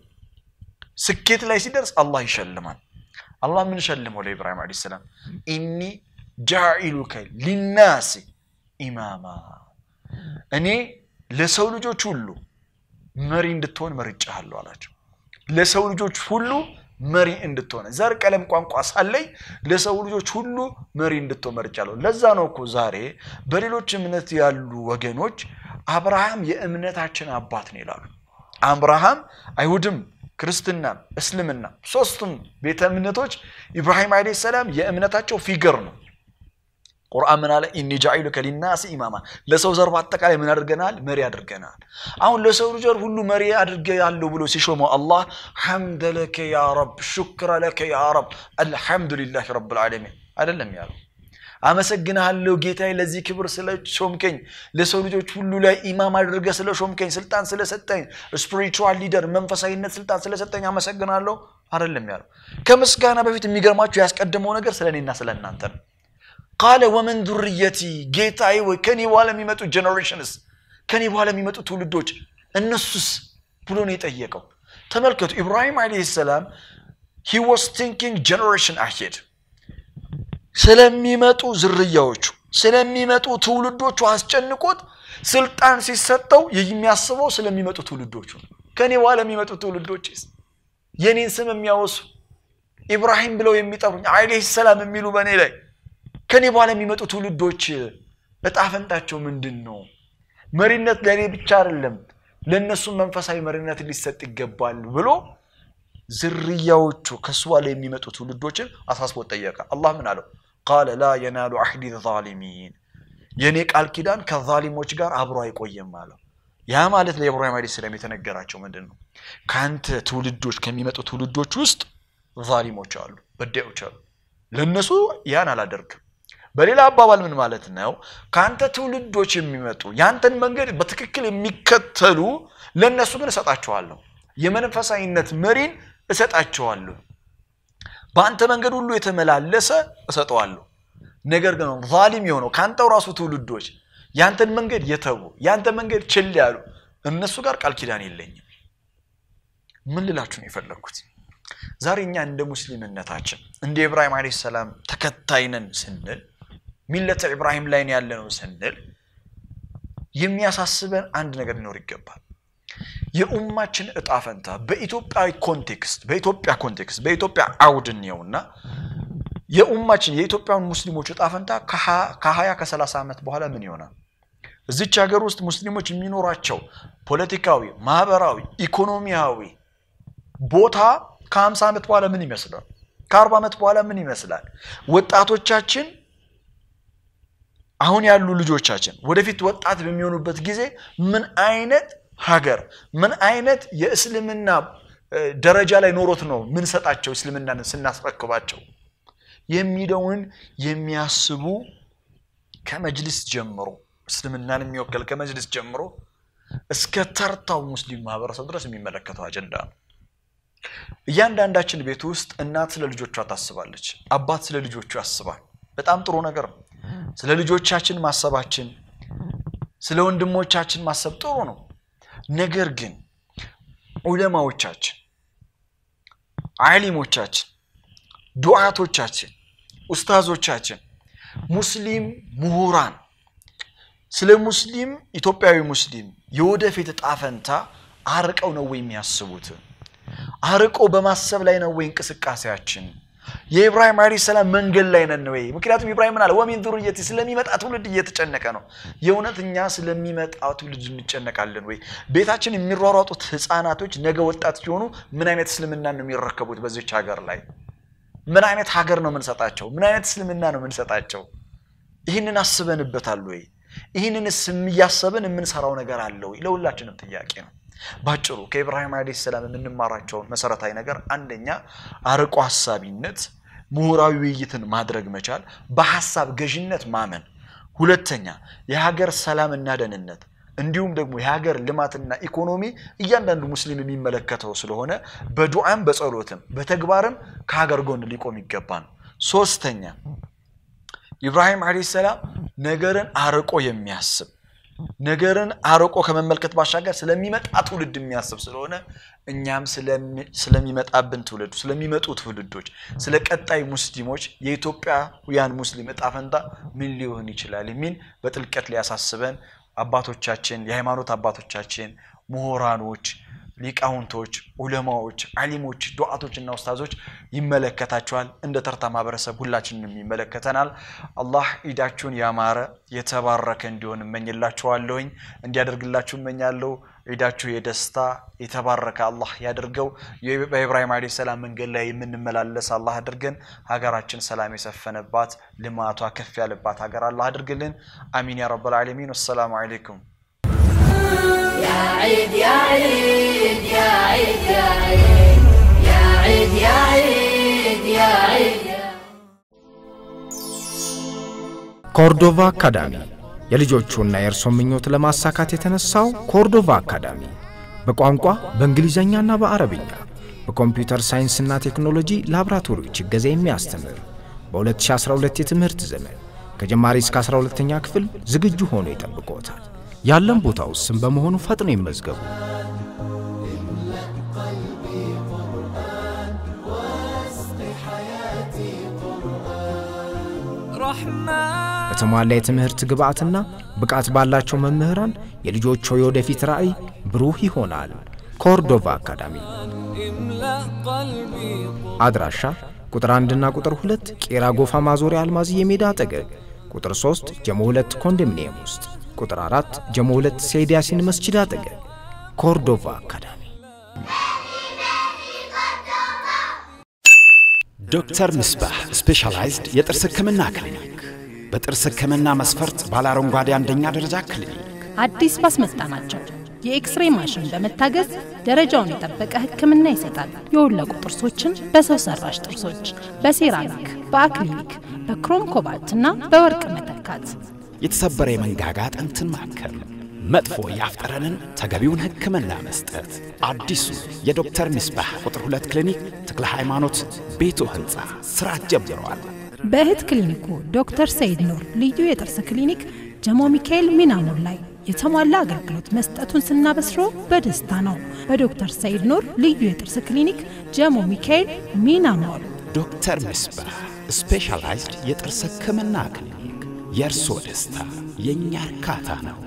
ስኬት ላይ ሲደርስ አላህ ይሸልማል። አላህ ምን ሸልመው ለኢብራሂም ዓለይሂ ሰላም ኢኒ ጃኢሉከ ሊናሲ ኢማማ እኔ ለሰው ልጆች ሁሉ መሪ እንድትሆን መርጫሃለሁ አላቸው። ለሰው ልጆች ሁሉ መሪ እንድትሆን ዘር፣ ቀለም፣ ቋንቋ ሳለይ ለሰው ልጆች ሁሉ መሪ እንድትሆን መርጫለሁ። ለዛ ነው እኮ ዛሬ በሌሎች እምነት ያሉ ወገኖች አብርሃም የእምነታችን አባት ነው ይላሉ። አብርሃም አይሁድም ክርስትና፣ እስልምና ሶስቱም ቤተ እምነቶች ኢብራሂም ዓለይሂ ሰላም የእምነታቸው ፊገር ነው። ቁርአን ምን አለ? ኢኒ ጃኢሉከ ሊናሲ ኢማማ ለሰው ዘር በአጠቃላይ ምን አድርገናል? መሪ አድርገናል። አሁን ለሰው ልጆች ሁሉ መሪ አድርገ ያለው ብሎ ሲሾመው አላህ ሐምደ ለከ ያ ረብ ሹክረ ለከ ያ ረብ አልሐምዱሊላህ ረብል ዓለሚን አይደለም ያለው። አመሰግንሃለሁ ጌታዬ ለዚህ ክብር ስለ ሾምከኝ፣ ለሰው ልጆች ሁሉ ላይ ኢማም አድርገህ ስለ ሾምከኝ፣ ስልጣን ስለሰጠኝ፣ ስፒሪቹዋል ሊደር መንፈሳዊነት ስልጣን ስለሰጠኝ አመሰግናለሁ አይደለም ያለው። ከምስጋና በፊት የሚገርማችሁ ያስቀደመው ነገር ስለ እኔና ስለ እናንተ ነው። ቃለ ወመን ዱርየቲ ጌታዬ ወይ ከኔ በኋላ የሚመጡ ጀኔሬሽንስ ከኔ በኋላ የሚመጡ ትውልዶች እነሱስ ብሎ ነው የጠየቀው። ተመልከቱ ኢብራሂም ዓለይሂ ሰላም ሂ ዋስ ቲንኪንግ ጀኔሬሽን አሄድ ስለሚመጡ ዝርያዎቹ ስለሚመጡ ትውልዶቹ አስጨንቆት ስልጣን ሲሰጠው የሚያስበው ስለሚመጡ ትውልዶቹ ነው። ከኔ በኋላ የሚመጡ ትውልዶችስ የኔን ስም የሚያወሱ ኢብራሂም ብለው የሚጠሩኝ ዓለይሂ ሰላም የሚሉ በእኔ ላይ ከኔ በኋላ የሚመጡ ትውልዶች እጣ ፈንታቸው ምንድን ነው? መሪነት ለእኔ ብቻ አይደለም፣ ለእነሱም መንፈሳዊ መሪነት ሊሰጥ ይገባል ብሎ ዝርያዎቹ ከሱ በኋላ የሚመጡ ትውልዶችን አሳስቦት ጠየቀ። አላህ ምን አለው? ቃለ ላ የናሉ አህዲ ዛሊሚን የእኔ ቃል ኪዳን ከዛሊሞች ጋር አብሮ አይቆየም አለው። ያ ማለት ለኢብራሂም ዓለይሂ ሰላም የተነገራቸው ምንድን ነው? ከአንተ ትውልዶች ከሚመጡ ትውልዶች ውስጥ ዛሊሞች አሉ፣ በዳዮች አሉ። ለእነሱ ያን አላደርግም። በሌላ አባባል ምን ማለት ነው? ከአንተ ትውልዶች የሚመጡ ያንተን መንገድ በትክክል የሚከተሉ ለእነሱ ግን እሰጣቸዋለሁ። የመንፈሳዊነት መሪን እሰጣቸዋለሁ። በአንተ መንገድ ሁሉ የተመላለሰ እሰጠዋለሁ። ነገር ግን ዛሊም የሆነው ከአንተው ራሱ ትውልዶች ያንተን መንገድ የተዉ ያንተ መንገድ ችል ያሉ እነሱ ጋር ቃል ኪዳን የለኝም። ምን ልላችሁ ነው የፈለግኩት? ዛሬ እኛ እንደ ሙስሊምነታችን እንደ ኢብራሂም ዓለይሂ ሰላም ተከታይ ነን ስንል ሚለተ ኢብራሂም ላይ ያለ ነው ስንል የሚያሳስበን አንድ ነገር ሊኖር ይገባል። የኡማችን እጣ ፈንታ በኢትዮጵያዊ ኮንቴክስት በኢትዮጵያ ኮንቴክስት በኢትዮጵያ አውድ እንየውና የኡማችን የኢትዮጵያን ሙስሊሞች እጣ ፈንታ ከሀያ ከሰላሳ ዓመት በኋላ ምን ይሆናል? እዚች ሀገር ውስጥ ሙስሊሞች የሚኖራቸው ፖለቲካዊ፣ ማህበራዊ፣ ኢኮኖሚያዊ ቦታ ከሀምሳ ዓመት በኋላ ምን ይመስላል? ከአርባ ዓመት በኋላ ምን ይመስላል? ወጣቶቻችን አሁን ያሉ ልጆቻችን ወደፊት ወጣት በሚሆኑበት ጊዜ ምን አይነት ሀገር ምን አይነት የእስልምና ደረጃ ላይ ኖሮት ነው ምንሰጣቸው እስልምናን ስናስረክባቸው የሚለውን የሚያስቡ ከመጅልስ ጀምሮ እስልምናን የሚወከል ከመጅልስ ጀምሮ እስከ ተርታው ሙስሊም ማህበረሰብ ድረስ የሚመለከተው አጀንዳ ነው። እያንዳንዳችን ቤት ውስጥ እናት ስለ ልጆቿ ታስባለች፣ አባት ስለ ልጆቹ ያስባል። በጣም ጥሩ ነገር ነው። ስለ ልጆቻችን ማሰባችን፣ ስለ ወንድሞቻችን ማሰብ ጥሩ ነው። ነገር ግን ዑለማዎቻችን፣ አሊሞቻችን፣ ዱዓቶቻችን፣ ኡስታዞቻችን፣ ሙስሊም ምሁራን ስለ ሙስሊም ኢትዮጵያዊ ሙስሊም የወደፊት እጣ ፈንታ አርቀው ነው ወይ የሚያስቡት? አርቆ በማሰብ ላይ ነው ወይ እንቅስቃሴያችን? የኢብራሂም ዓለይሂ ሰላም መንገድ ላይ ነን ወይ? ምክንያቱም ኢብራሂም ምን አለ? ወሚን ዙርየቲ ስለሚመጣ ትውልድ እየተጨነቀ ነው። የእውነት እኛ ስለሚመጣ ትውልድ እንጨነቃለን ወይ? ቤታችን የሚሯሯጡት ህፃናቶች ነገ ወጣት ሲሆኑ ምን አይነት እስልምና ነው የሚረከቡት? በዚች ሀገር ላይ ምን አይነት ሀገር ነው የምንሰጣቸው? ምን አይነት እስልምና ነው የምንሰጣቸው? ይህንን አስበንበታል ወይ? ይህንንስ እያሰብን የምንሰራው ነገር አለ ወይ? ለሁላችንም ጥያቄ ነው። ባጭሩ ከኢብራሂም ዓለይሂ ሰላም የምንማራቸውን መሰረታዊ ነገር አንደኛ አርቆ ሀሳቢነት፣ ምሁራዊ ውይይትን ማድረግ መቻል፣ በሀሳብ ገዥነት ማመን። ሁለተኛ የሀገር ሰላምና ደህንነት እንዲሁም ደግሞ የሀገር ልማትና ኢኮኖሚ እያንዳንዱ ሙስሊም የሚመለከተው ስለሆነ በዱዓም በጸሎትም በተግባርም ከሀገር ጎን ሊቆም ይገባል። ሶስተኛ ኢብራሂም ዓለይሂ ሰላም ነገርን አርቆ የሚያስብ ነገርን አርቆ ከመመልከት ባሻገር ስለሚመጣ ትውልድ የሚያስብ ስለሆነ እኛም ስለሚመጣብን ትውልድ ስለሚመጡ ትውልዶች ስለ ቀጣይ ሙስሊሞች የኢትዮጵያውያን ሙስሊም እጣ ፈንታ ምን ሊሆን ይችላል የሚል በጥልቀት ሊያሳስበን አባቶቻችን የሃይማኖት አባቶቻችን ምሁራኖች ሊቃውንቶች ዑለማዎች አሊሞች ዱዓቶችና ኡስታዞች ይመለከታቸዋል እንደ ተርታ ማህበረሰብ ሁላችንም ይመለከተናል አላህ ኢዳችሁን ያማረ የተባረከ እንዲሆን እመኝላችኋለሁኝ እንዲያደርግላችሁ እመኛለሁ ዒዳችሁ የደስታ የተባረከ አላህ ያድርገው በኢብራሂም ዓለይሂ ሰላም መንገድ ላይ የምንመላለስ አላህ አድርገን ሀገራችን ሰላም የሰፈነባት ልማቷ ከፍ ያለባት ሀገር አላህ አድርግልን አሚን ያ ረብ ልዓለሚን ወሰላሙ አለይኩም يا عيد يا عيد يا عيد يا عيد يا عيد يا عيد يا عيد ኮርዶቫ አካዳሚ የልጆቹና የእርሶ ምኞት ለማሳካት የተነሳው ኮርዶቫ አካዳሚ በቋንቋ በእንግሊዝኛና በአረብኛ በኮምፒውተር ሳይንስና ቴክኖሎጂ ላቦራቶሪዎች እገዛ የሚያስተምር በ2012 የትምህርት ዘመን ከጀማሪ እስከ 12ኛ ክፍል ዝግጁ ሆኖ ይጠብቅዎታል። ያለን ቦታ ውስን በመሆኑ ፈጥኖ ይመዝገቡ። በተሟላ የትምህርት ግብዓትና ብቃት ባላቸው መምህራን የልጆቹ የወደፊት ራዕይ ብሩህ ይሆናል። ኮርዶቫ አካዳሚ አድራሻ ቁጥር አንድና ቁጥር ሁለት ቄራ ጎፋ ማዞሪያ አልማዝዬ ሜዳ አጠገብ፣ ቁጥር ሶስት ጀሞ ሁለት ኮንዶሚኒየም ውስጥ፣ ቁጥር አራት ጀሞ ሁለት ሰይድ ያሲን መስጂድ አጠገብ። ኮርዶቫ አካዳሚ። ዶክተር ምስባህ ስፔሻላይዝድ የጥርስ ህክምና ክሊኒክ በጥርስ ህክምና መስፈርት ባለ አረንጓዴ አንደኛ ደረጃ ክሊኒክ አዲስ ባስመጣናቸው የኤክስሬ ማሽን በመታገዝ ደረጃውን የጠበቀ ህክምና ይሰጣል። የወለቁ ጥርሶችን በሰው ሰራሽ ጥርሶች፣ በሴራሚክ፣ በአክሊኒክ፣ በክሮም ኮባልት እና በወርቅ መተካት፣ የተሰበረ የመንጋጋ አጥንትን ማከም፣ መጥፎ የአፍ ጠረንን ተገቢውን ህክምና መስጠት። አዲሱ የዶክተር ምስባህ ቁጥር ሁለት ክሊኒክ ተክለ ሃይማኖት ቤቶ ህንፃ ስራ ጀምረዋል። በእህት ክሊኒኩ ዶክተር ሰይድ ኑር ልዩ የጥርስ ክሊኒክ ጀሞ ሚካኤል ሚናሞል ላይ የተሟላ አገልግሎት መስጠቱን ስናበስሮ በደስታ ነው። በዶክተር ሰይድ ኑር ልዩ የጥርስ ክሊኒክ ጀሞ ሚካኤል ሚናሞል። ዶክተር ምስባህ ስፔሻላይዝድ የጥርስ ህክምና ክሊኒክ የእርሶ ደስታ የእኛ እርካታ ነው።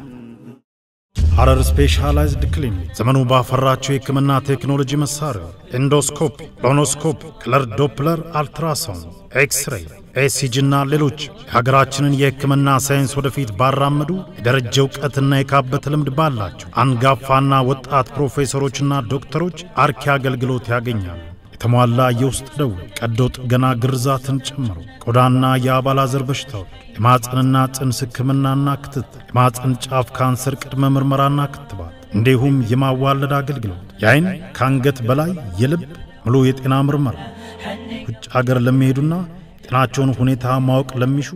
ሐረር ስፔሻላይዝድ ክሊኒክ ዘመኑ ባፈራቸው የህክምና ቴክኖሎጂ መሳሪያዎች ኤንዶስኮፕ፣ ሎኖስኮፕ፣ ክለር ዶፕለር፣ አልትራሳውንድ፣ ኤክስሬይ፣ ኤሲጂ እና ሌሎች የሀገራችንን የህክምና ሳይንስ ወደፊት ባራመዱ የደረጀ እውቀትና የካበተ ልምድ ባላቸው አንጋፋና ወጣት ፕሮፌሰሮችና ዶክተሮች አርኪ አገልግሎት ያገኛሉ። የተሟላ የውስጥ ደዌ፣ ቀዶ ጥገና፣ ግርዛትን ጨምሮ ቆዳና የአባላዘር በሽታዎች፣ የማፀንና ጽንስ ህክምናና ክትትል፣ የማፀን ጫፍ ካንሰር ቅድመ ምርመራና ክትባት እንዲሁም የማዋለድ አገልግሎት፣ የአይን ከአንገት በላይ የልብ ሙሉ የጤና ምርመራ፣ ውጭ አገር ለሚሄዱና ጤናቸውን ሁኔታ ማወቅ ለሚሹ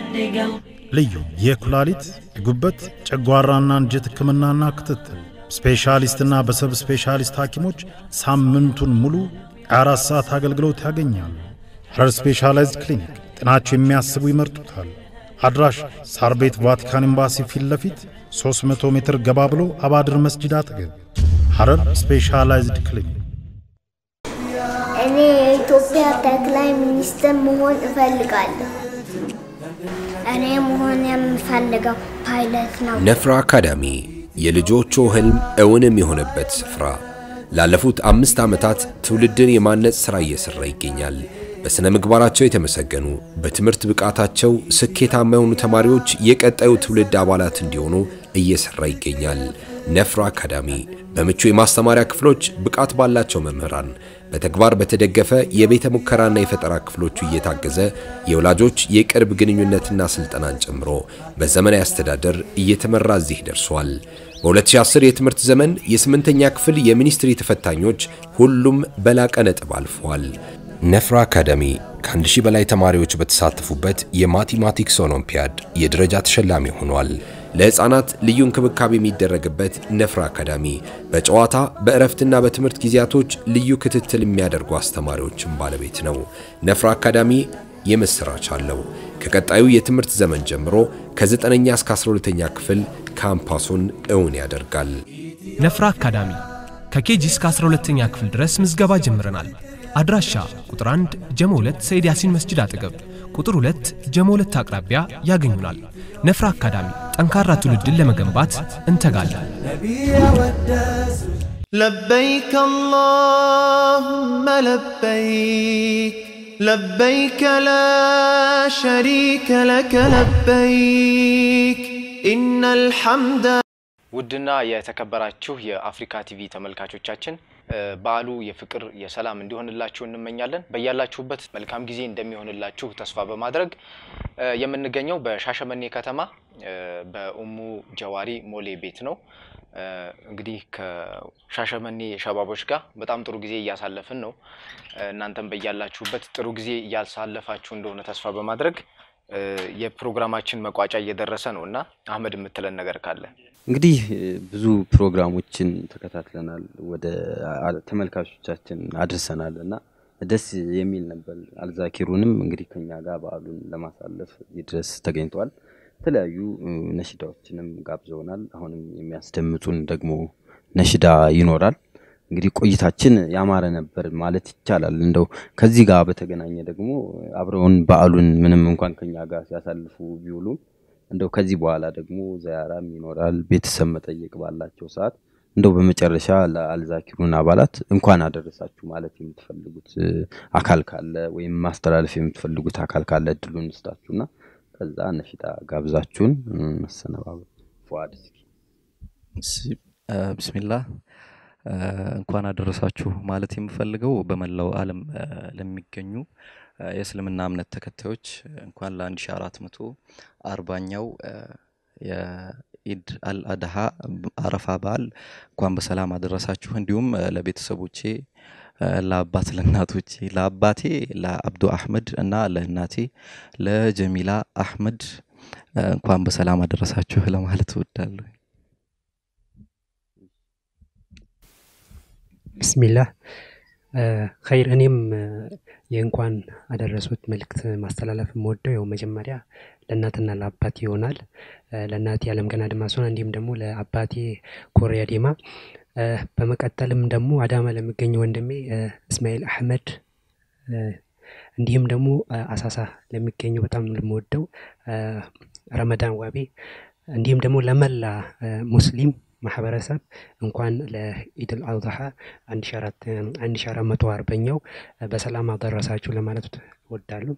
ልዩ የኩላሊት፣ የጉበት፣ ጨጓራና አንጀት ህክምናና ክትትል ስፔሻሊስትና በሰብ ስፔሻሊስት ሐኪሞች ሳምንቱን ሙሉ የአራት ሰዓት አገልግሎት ያገኛሉ። ሐረር ስፔሻላይዝድ ክሊኒክ ጤናቸው የሚያስቡ ይመርጡታል። አድራሽ ሳር ቤት ቫቲካን ኤምባሲ ፊት ለፊት 300 ሜትር ገባ ብሎ አባድር መስጂድ አጠገብ ሐረር ስፔሻላይዝድ ክሊኒክ። እኔ የኢትዮጵያ ጠቅላይ ሚኒስትር መሆን እፈልጋለሁ። እኔ መሆን የምፈልገው ፓይለት ነው። ነፍራ አካዳሚ የልጆቹ ህልም እውን የሚሆንበት ስፍራ ላለፉት አምስት ዓመታት ትውልድን የማነጽ ሥራ እየሠራ ይገኛል። በሥነ ምግባራቸው የተመሰገኑ በትምህርት ብቃታቸው ስኬታማ የሆኑ ተማሪዎች የቀጣዩ ትውልድ አባላት እንዲሆኑ እየሠራ ይገኛል። ነፍራ አካዳሚ በምቹ የማስተማሪያ ክፍሎች፣ ብቃት ባላቸው መምህራን፣ በተግባር በተደገፈ የቤተ ሙከራና የፈጠራ ክፍሎቹ እየታገዘ የወላጆች የቅርብ ግንኙነትና ስልጠናን ጨምሮ በዘመናዊ አስተዳደር እየተመራ እዚህ ደርሷል። በ2010 የትምህርት ዘመን የስምንተኛ ክፍል የሚኒስትሪ ተፈታኞች ሁሉም በላቀ ነጥብ አልፈዋል። ነፍራ አካዳሚ ከአንድ ሺህ በላይ ተማሪዎች በተሳተፉበት የማቴማቲክስ ኦሎምፒያድ የደረጃ ተሸላሚ ሆኗል። ለሕፃናት ልዩ እንክብካቤ የሚደረግበት ነፍራ አካዳሚ በጨዋታ በእረፍትና በትምህርት ጊዜያቶች ልዩ ክትትል የሚያደርጉ አስተማሪዎችን ባለቤት ነው። ነፍራ አካዳሚ የምስራች አለው። ከቀጣዩ የትምህርት ዘመን ጀምሮ ከ9ኛ እስከ 12ኛ ክፍል ካምፓሱን እውን ያደርጋል። ነፍራ አካዳሚ ከኬጂ እስከ 12ኛ ክፍል ድረስ ምዝገባ ጀምረናል። አድራሻ ቁጥር 1 ጀሞ 2 ሰይድ ያሲን መስጂድ አጠገብ፣ ቁጥር 2 ጀሞ 2 አቅራቢያ ያገኙናል። ነፍራ አካዳሚ ጠንካራ ትውልድን ለመገንባት እንተጋለን። لبيك اللهم لبيك لبيك لا شريك لك لبيك إن الحمد ውድና የተከበራችሁ የአፍሪካ ቲቪ ተመልካቾቻችን በዓሉ የፍቅር የሰላም እንዲሆንላችሁ እንመኛለን። በያላችሁበት መልካም ጊዜ እንደሚሆንላችሁ ተስፋ በማድረግ የምንገኘው በሻሸመኔ ከተማ በኡሙ ጀዋሪ ሞሌ ቤት ነው። እንግዲህ ከሻሸመኔ ሸባቦች ጋር በጣም ጥሩ ጊዜ እያሳለፍን ነው። እናንተም በያላችሁበት ጥሩ ጊዜ እያሳለፋችሁ እንደሆነ ተስፋ በማድረግ እ፣ የፕሮግራማችን መቋጫ እየደረሰ ነው እና አህመድ የምትለን ነገር ካለ እንግዲህ እ፣ ብዙ ፕሮግራሞችን ተከታትለናል፣ ወደ አ- ተመልካቾቻችን አድርሰናል እና ደስ የሚል ነበር። አልዛኪሩንም እንግዲህ ከኛ ጋር በዓሉን ለማሳለፍ እዚህ ድረስ ተገኝተዋል። የተለያዩ እ፣ ነሽዳዎችንም ጋብዘውናል። አሁንም የሚያስደምጡን ደግሞ ነሽዳ ይኖራል። እንግዲህ ቆይታችን ያማረ ነበር ማለት ይቻላል። እንደው ከዚህ ጋር በተገናኘ ደግሞ አብረውን በዓሉን ምንም እንኳን ከኛ ጋር ሲያሳልፉ ቢውሉም እንደው ከዚህ በኋላ ደግሞ ዘያራም ይኖራል ቤተሰብ መጠየቅ ባላቸው ሰዓት እንደው በመጨረሻ ለአልዛኪሩን አባላት እንኳን አደረሳችሁ ማለት የምትፈልጉት እ፣ አካል ካለ ወይም ማስተላለፍ የምትፈልጉት አካል ካለ እድሉን እንስጣችሁና ከዛ ነሽዳ ጋብዛችሁን እ፣ መሰነባበት ፉአድ እስኪ ስ- አ፣ ብስሚላህ አ፣ እንኳን አደረሳችሁ ማለት የምፈልገው በመላው ዓለም አ፣ ለሚገኙ አ፣ የእስልምና እምነት ተከታዮች እንኳን ለ1440ኛው የኢድ አልአድሃ አረፋ በዓል እንኳን በሰላም አደረሳችሁ። እንዲሁም አ፣ ለቤተሰቦቼ አ፣ ለአባት ለእናቶቼ ለአባቴ ለአብዱ አህመድ እና ለእናቴ ለጀሚላ አህመድ አ፣ እንኳን በሰላም አደረሳችሁ ለማለት እወዳለሁ። ብስሚላህ እ፣ ኸይር እኔም እ፣ የእንኳን አደረሱት መልእክት ማስተላለፍ የምወደው ያው መጀመሪያ ለእናትና ለአባቴ ይሆናል። እ፣ ለእናቴ አለምገና አድማሱን እንዲሁም ደግሞ ለአባቴ ኮሪያ ዴማ እ፣ በመቀጠልም ደግሞ አዳማ ለሚገኝ ወንድሜ እ፣ እስማኤል አህመድ እ፣ እንዲሁም ደግሞ እ፣ አሳሳ ለሚገኘው በጣም የምወደው እ፣ ረመዳን ዋቤ እንዲሁም ደግሞ ለመላ እ፣ ሙስሊም ማህበረሰብ እንኳን ለኢድል አድሃ አንድ ሺ አራት አንድ ሺ አራት መቶ አርበኛው በሰላም አደረሳችሁ ለማለት እወዳለሁ።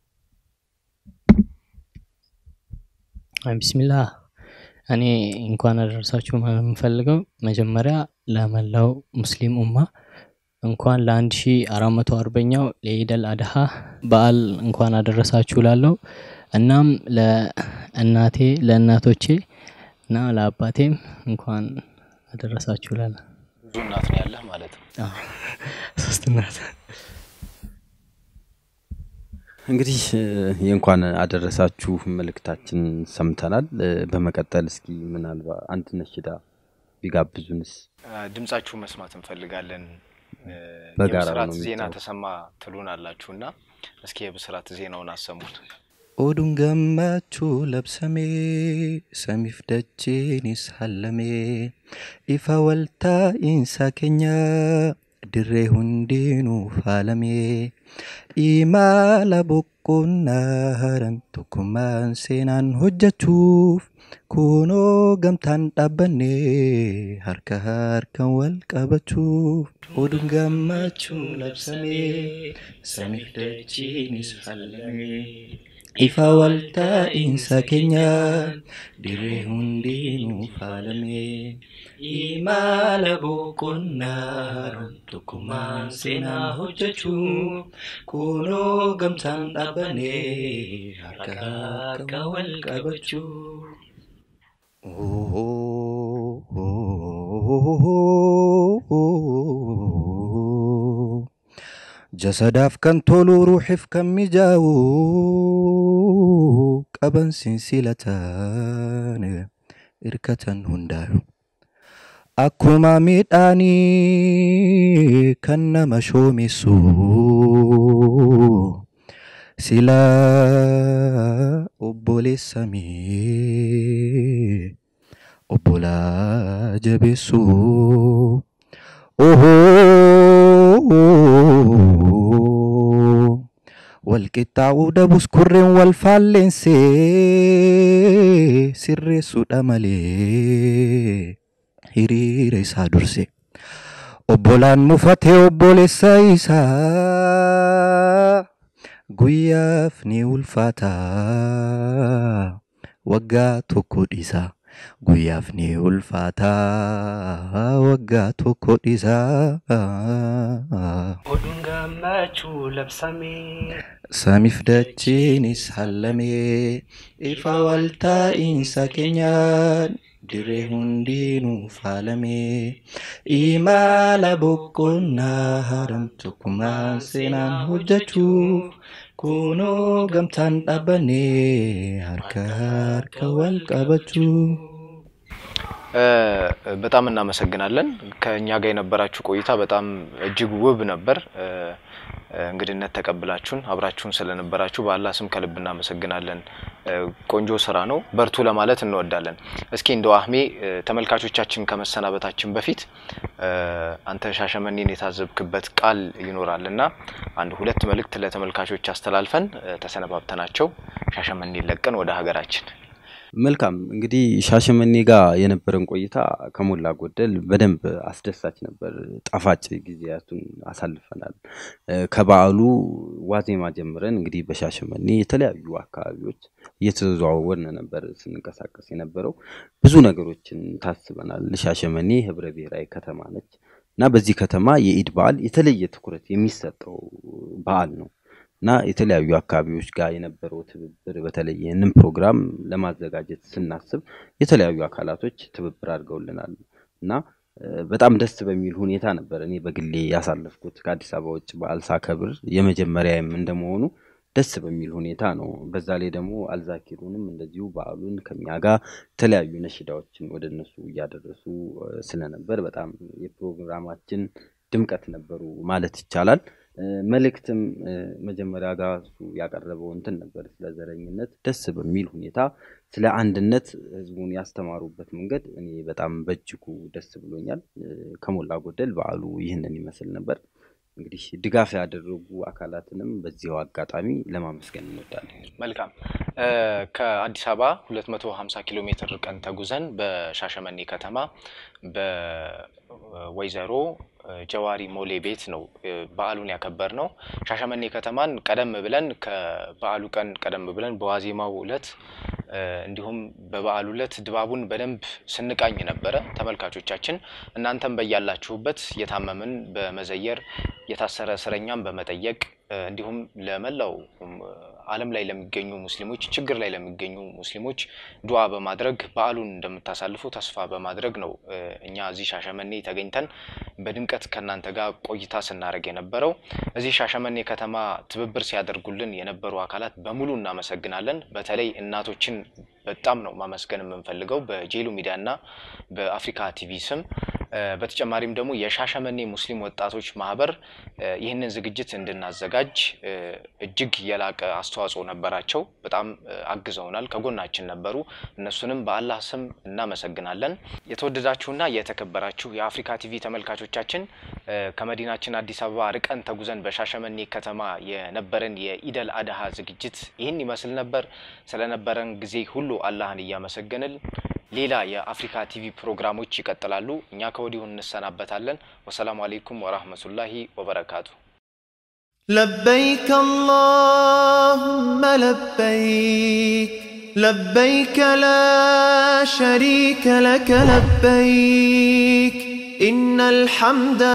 አይ ቢስሚላህ እኔ እንኳን አደረሳችሁ ማለት የምፈልገው መጀመሪያ ለመላው ሙስሊም ኡማ እንኳን ለአንድ ሺ አራት መቶ አርበኛው ለኢደል አድሃ በዓል እንኳን አደረሳችሁ ላለው እናም ለእናቴ ለእናቶቼ እና ለአባቴም እንኳን አደረሳችሁ ላለ ብዙ እናት ነው ያለህ ማለት ነው። ሶስት እናት እንግዲህ እ፣ የእንኳን አደረሳችሁ መልእክታችን ሰምተናል። እ፣ በመቀጠል እስኪ ምናልባት አንድ ነሽዳ ቢጋብዙንስ? አ፣ ድምጻችሁ መስማት እንፈልጋለን። እ፣ በጋራ የብስራት ነው ዜና የሚጫወት። ተሰማ ትሉን አላችሁ እና እስኪ የብስራት ዜናውን አሰሙት። Oduun gammachuu labsamee samiif dacheenis hallamee ifa waltaa'iinsa keenya dirree hundinuu faalamee imala boqonnaa haran tokkummaan seenaan hojjechuuf kunoo gamtaan dhaabbannee harka harkaan wal qabachuuf oduun gammachuu labsamee samiif dacheenis hallamee ifa waltaa'iinsa keenya dirree hundinuu faalamee imala boqonnaa haran tokkummaan seenaa hojjechuuf kunoo gamtaan dhaabbannee harka harka wal qabachuuf. jasadaaf kan tolu ruuxiif kan mijaa'u qaban sinsilatan irkatan hundaayu akkuma midhaanii kan nama shoomeessu sila obboleessamee obbolaa jabeessu ohoo walqixxaa'uu dhabus kurreen wal faalleensee sirreessuudha malee hiriira isaa durse obbolaan mufatee obboleessa isaa guyyaaf ni ulfaata waggaa tokko dhiisa guyyaaf ni ulfaata waggaa tokko dhiisa. Oduun gammachuu labsamee. Samiif dachiinis hallamee ifa waltaa'iinsa keenyaan dirree hundinuu faalamee imala boqonnaa haram tokkummaan seenaan hojjechuuf kunoo gamtaan dhaabannee harka harka wal qabachuu እ፣ በጣም እናመሰግናለን። ከእኛ ጋር የነበራችሁ ቆይታ በጣም እጅግ ውብ ነበር። እ፣ እ፣ እንግድነት ተቀብላችሁን አብራችሁን ስለነበራችሁ በአላህ ስም ከልብ እናመሰግናለን። እ፣ ቆንጆ ስራ ነው፣ በርቱ ለማለት እንወዳለን። እስኪ እንደው አህሜ እ፣ ተመልካቾቻችን ከመሰናበታችን በፊት እ፣ አንተ ሻሸመኔን የታዘብክበት ቃል ይኖራል እና አንድ ሁለት መልእክት ለተመልካቾች አስተላልፈን እ፣ ተሰነባብተናቸው ሻሸመኔን ለቀን ወደ ሀገራችን መልካም እንግዲህ ሻሸመኔ ጋር የነበረን ቆይታ ከሞላ ጎደል በደንብ አስደሳች ነበር። ጣፋጭ ጊዜያቱን አሳልፈናል። እ፣ ከበዓሉ ዋዜማ ጀምረን እንግዲህ በሻሸመኔ የተለያዩ አካባቢዎች እየተዘዋወርን ነበር ስንንቀሳቀስ የነበረው። ብዙ ነገሮችን ታስበናል። ሻሸመኔ ህብረ ብሔራዊ ከተማ ነች እና በዚህ ከተማ የኢድ በዓል የተለየ ትኩረት የሚሰጠው በዓል ነው እና የተለያዩ አካባቢዎች ጋር የነበረው ትብብር በተለይ ይህንን ፕሮግራም ለማዘጋጀት ስናስብ የተለያዩ አካላቶች ትብብር አድርገውልናል እና እ፣ በጣም ደስ በሚል ሁኔታ ነበር እኔ በግሌ ያሳለፍኩት። ከአዲስ አበባ ውጭ በዓል ሳከብር የመጀመሪያም እንደመሆኑ ደስ በሚል ሁኔታ ነው። በዛ ላይ ደግሞ አልዛኪሩንም እንደዚሁ በዓሉን ከኛ ጋር የተለያዩ ነሽዳዎችን ወደ እነሱ እያደረሱ እ፣ ስለነበር በጣም የፕሮግራማችን ድምቀት ነበሩ ማለት ይቻላል። እ፣ መልእክትም እ፣ መጀመሪያ ጋር እሱ ያቀረበው እንትን ነበር ስለ ዘረኝነት ደስ በሚል ሁኔታ ስለ አንድነት ህዝቡን ያስተማሩበት መንገድ እኔ በጣም በእጅጉ ደስ ብሎኛል። እ፣ ከሞላ ጎደል በዓሉ ይህንን ይመስል ነበር። እንግዲህ ድጋፍ ያደረጉ አካላትንም በዚያው አጋጣሚ ለማመስገን እንወዳለን። መልካም እ፣ ከአዲስ አበባ 250 ኪሎ ሜትር ርቀን ተጉዘን በሻሸመኔ ከተማ በወይዘሮ እ፣ ጀዋሪ ሞሌ ቤት ነው እ፣ በዓሉን ያከበር ነው። ሻሸመኔ ከተማን ቀደም ብለን ከበዓሉ ቀን ቀደም ብለን በዋዜማው ዕለት እ፣ እንዲሁም በበዓሉ ዕለት ድባቡን በደንብ ስንቃኝ ነበረ። ተመልካቾቻችን እናንተም በያላችሁበት የታመምን በመዘየር የታሰረ እስረኛን በመጠየቅ እ፣ እንዲሁም ለመላው እም፣ ዓለም ላይ ለሚገኙ ሙስሊሞች ችግር ላይ ለሚገኙ ሙስሊሞች ዱዓ በማድረግ በዓሉን እንደምታሳልፉ ተስፋ በማድረግ ነው እ፣ እኛ እዚህ ሻሸመኔ ተገኝተን በድምቀት ከእናንተ ጋር ቆይታ ስናደርግ የነበረው። እዚህ ሻሸመኔ ከተማ ትብብር ሲያደርጉልን የነበሩ አካላት በሙሉ እናመሰግናለን። በተለይ እናቶችን በጣም ነው ማመስገን የምንፈልገው በጄሉ ሚዲያ እና በአፍሪካ ቲቪ ስም እ፣ በተጨማሪም ደግሞ የሻሸመኔ ሙስሊም ወጣቶች ማህበር እ፣ ይህንን ዝግጅት እንድናዘጋጅ እ፣ እጅግ የላቀ አስተዋጽኦ ነበራቸው። በጣም እ፣ አግዘውናል፣ ከጎናችን ነበሩ። እነሱንም በአላህ ስም እናመሰግናለን። የተወደዳችሁና የተከበራችሁ የአፍሪካ ቲቪ ተመልካቾቻችን እ፣ ከመዲናችን አዲስ አበባ ርቀን ተጉዘን በሻሸመኔ ከተማ የነበረን የኢደል አድሃ ዝግጅት ይህን ይመስል ነበር። ስለነበረን ጊዜ ሁሉ አላህን እያመሰገንን ሌላ የአፍሪካ ቲቪ ፕሮግራሞች ይቀጥላሉ። እኛ ከወዲሁ እንሰናበታለን። ወሰላሙ አሌይኩም ወራህመቱላሂ ወበረካቱ። لبيك اللهم لبيك لبيك لا شريك لك لبيك إن الحمد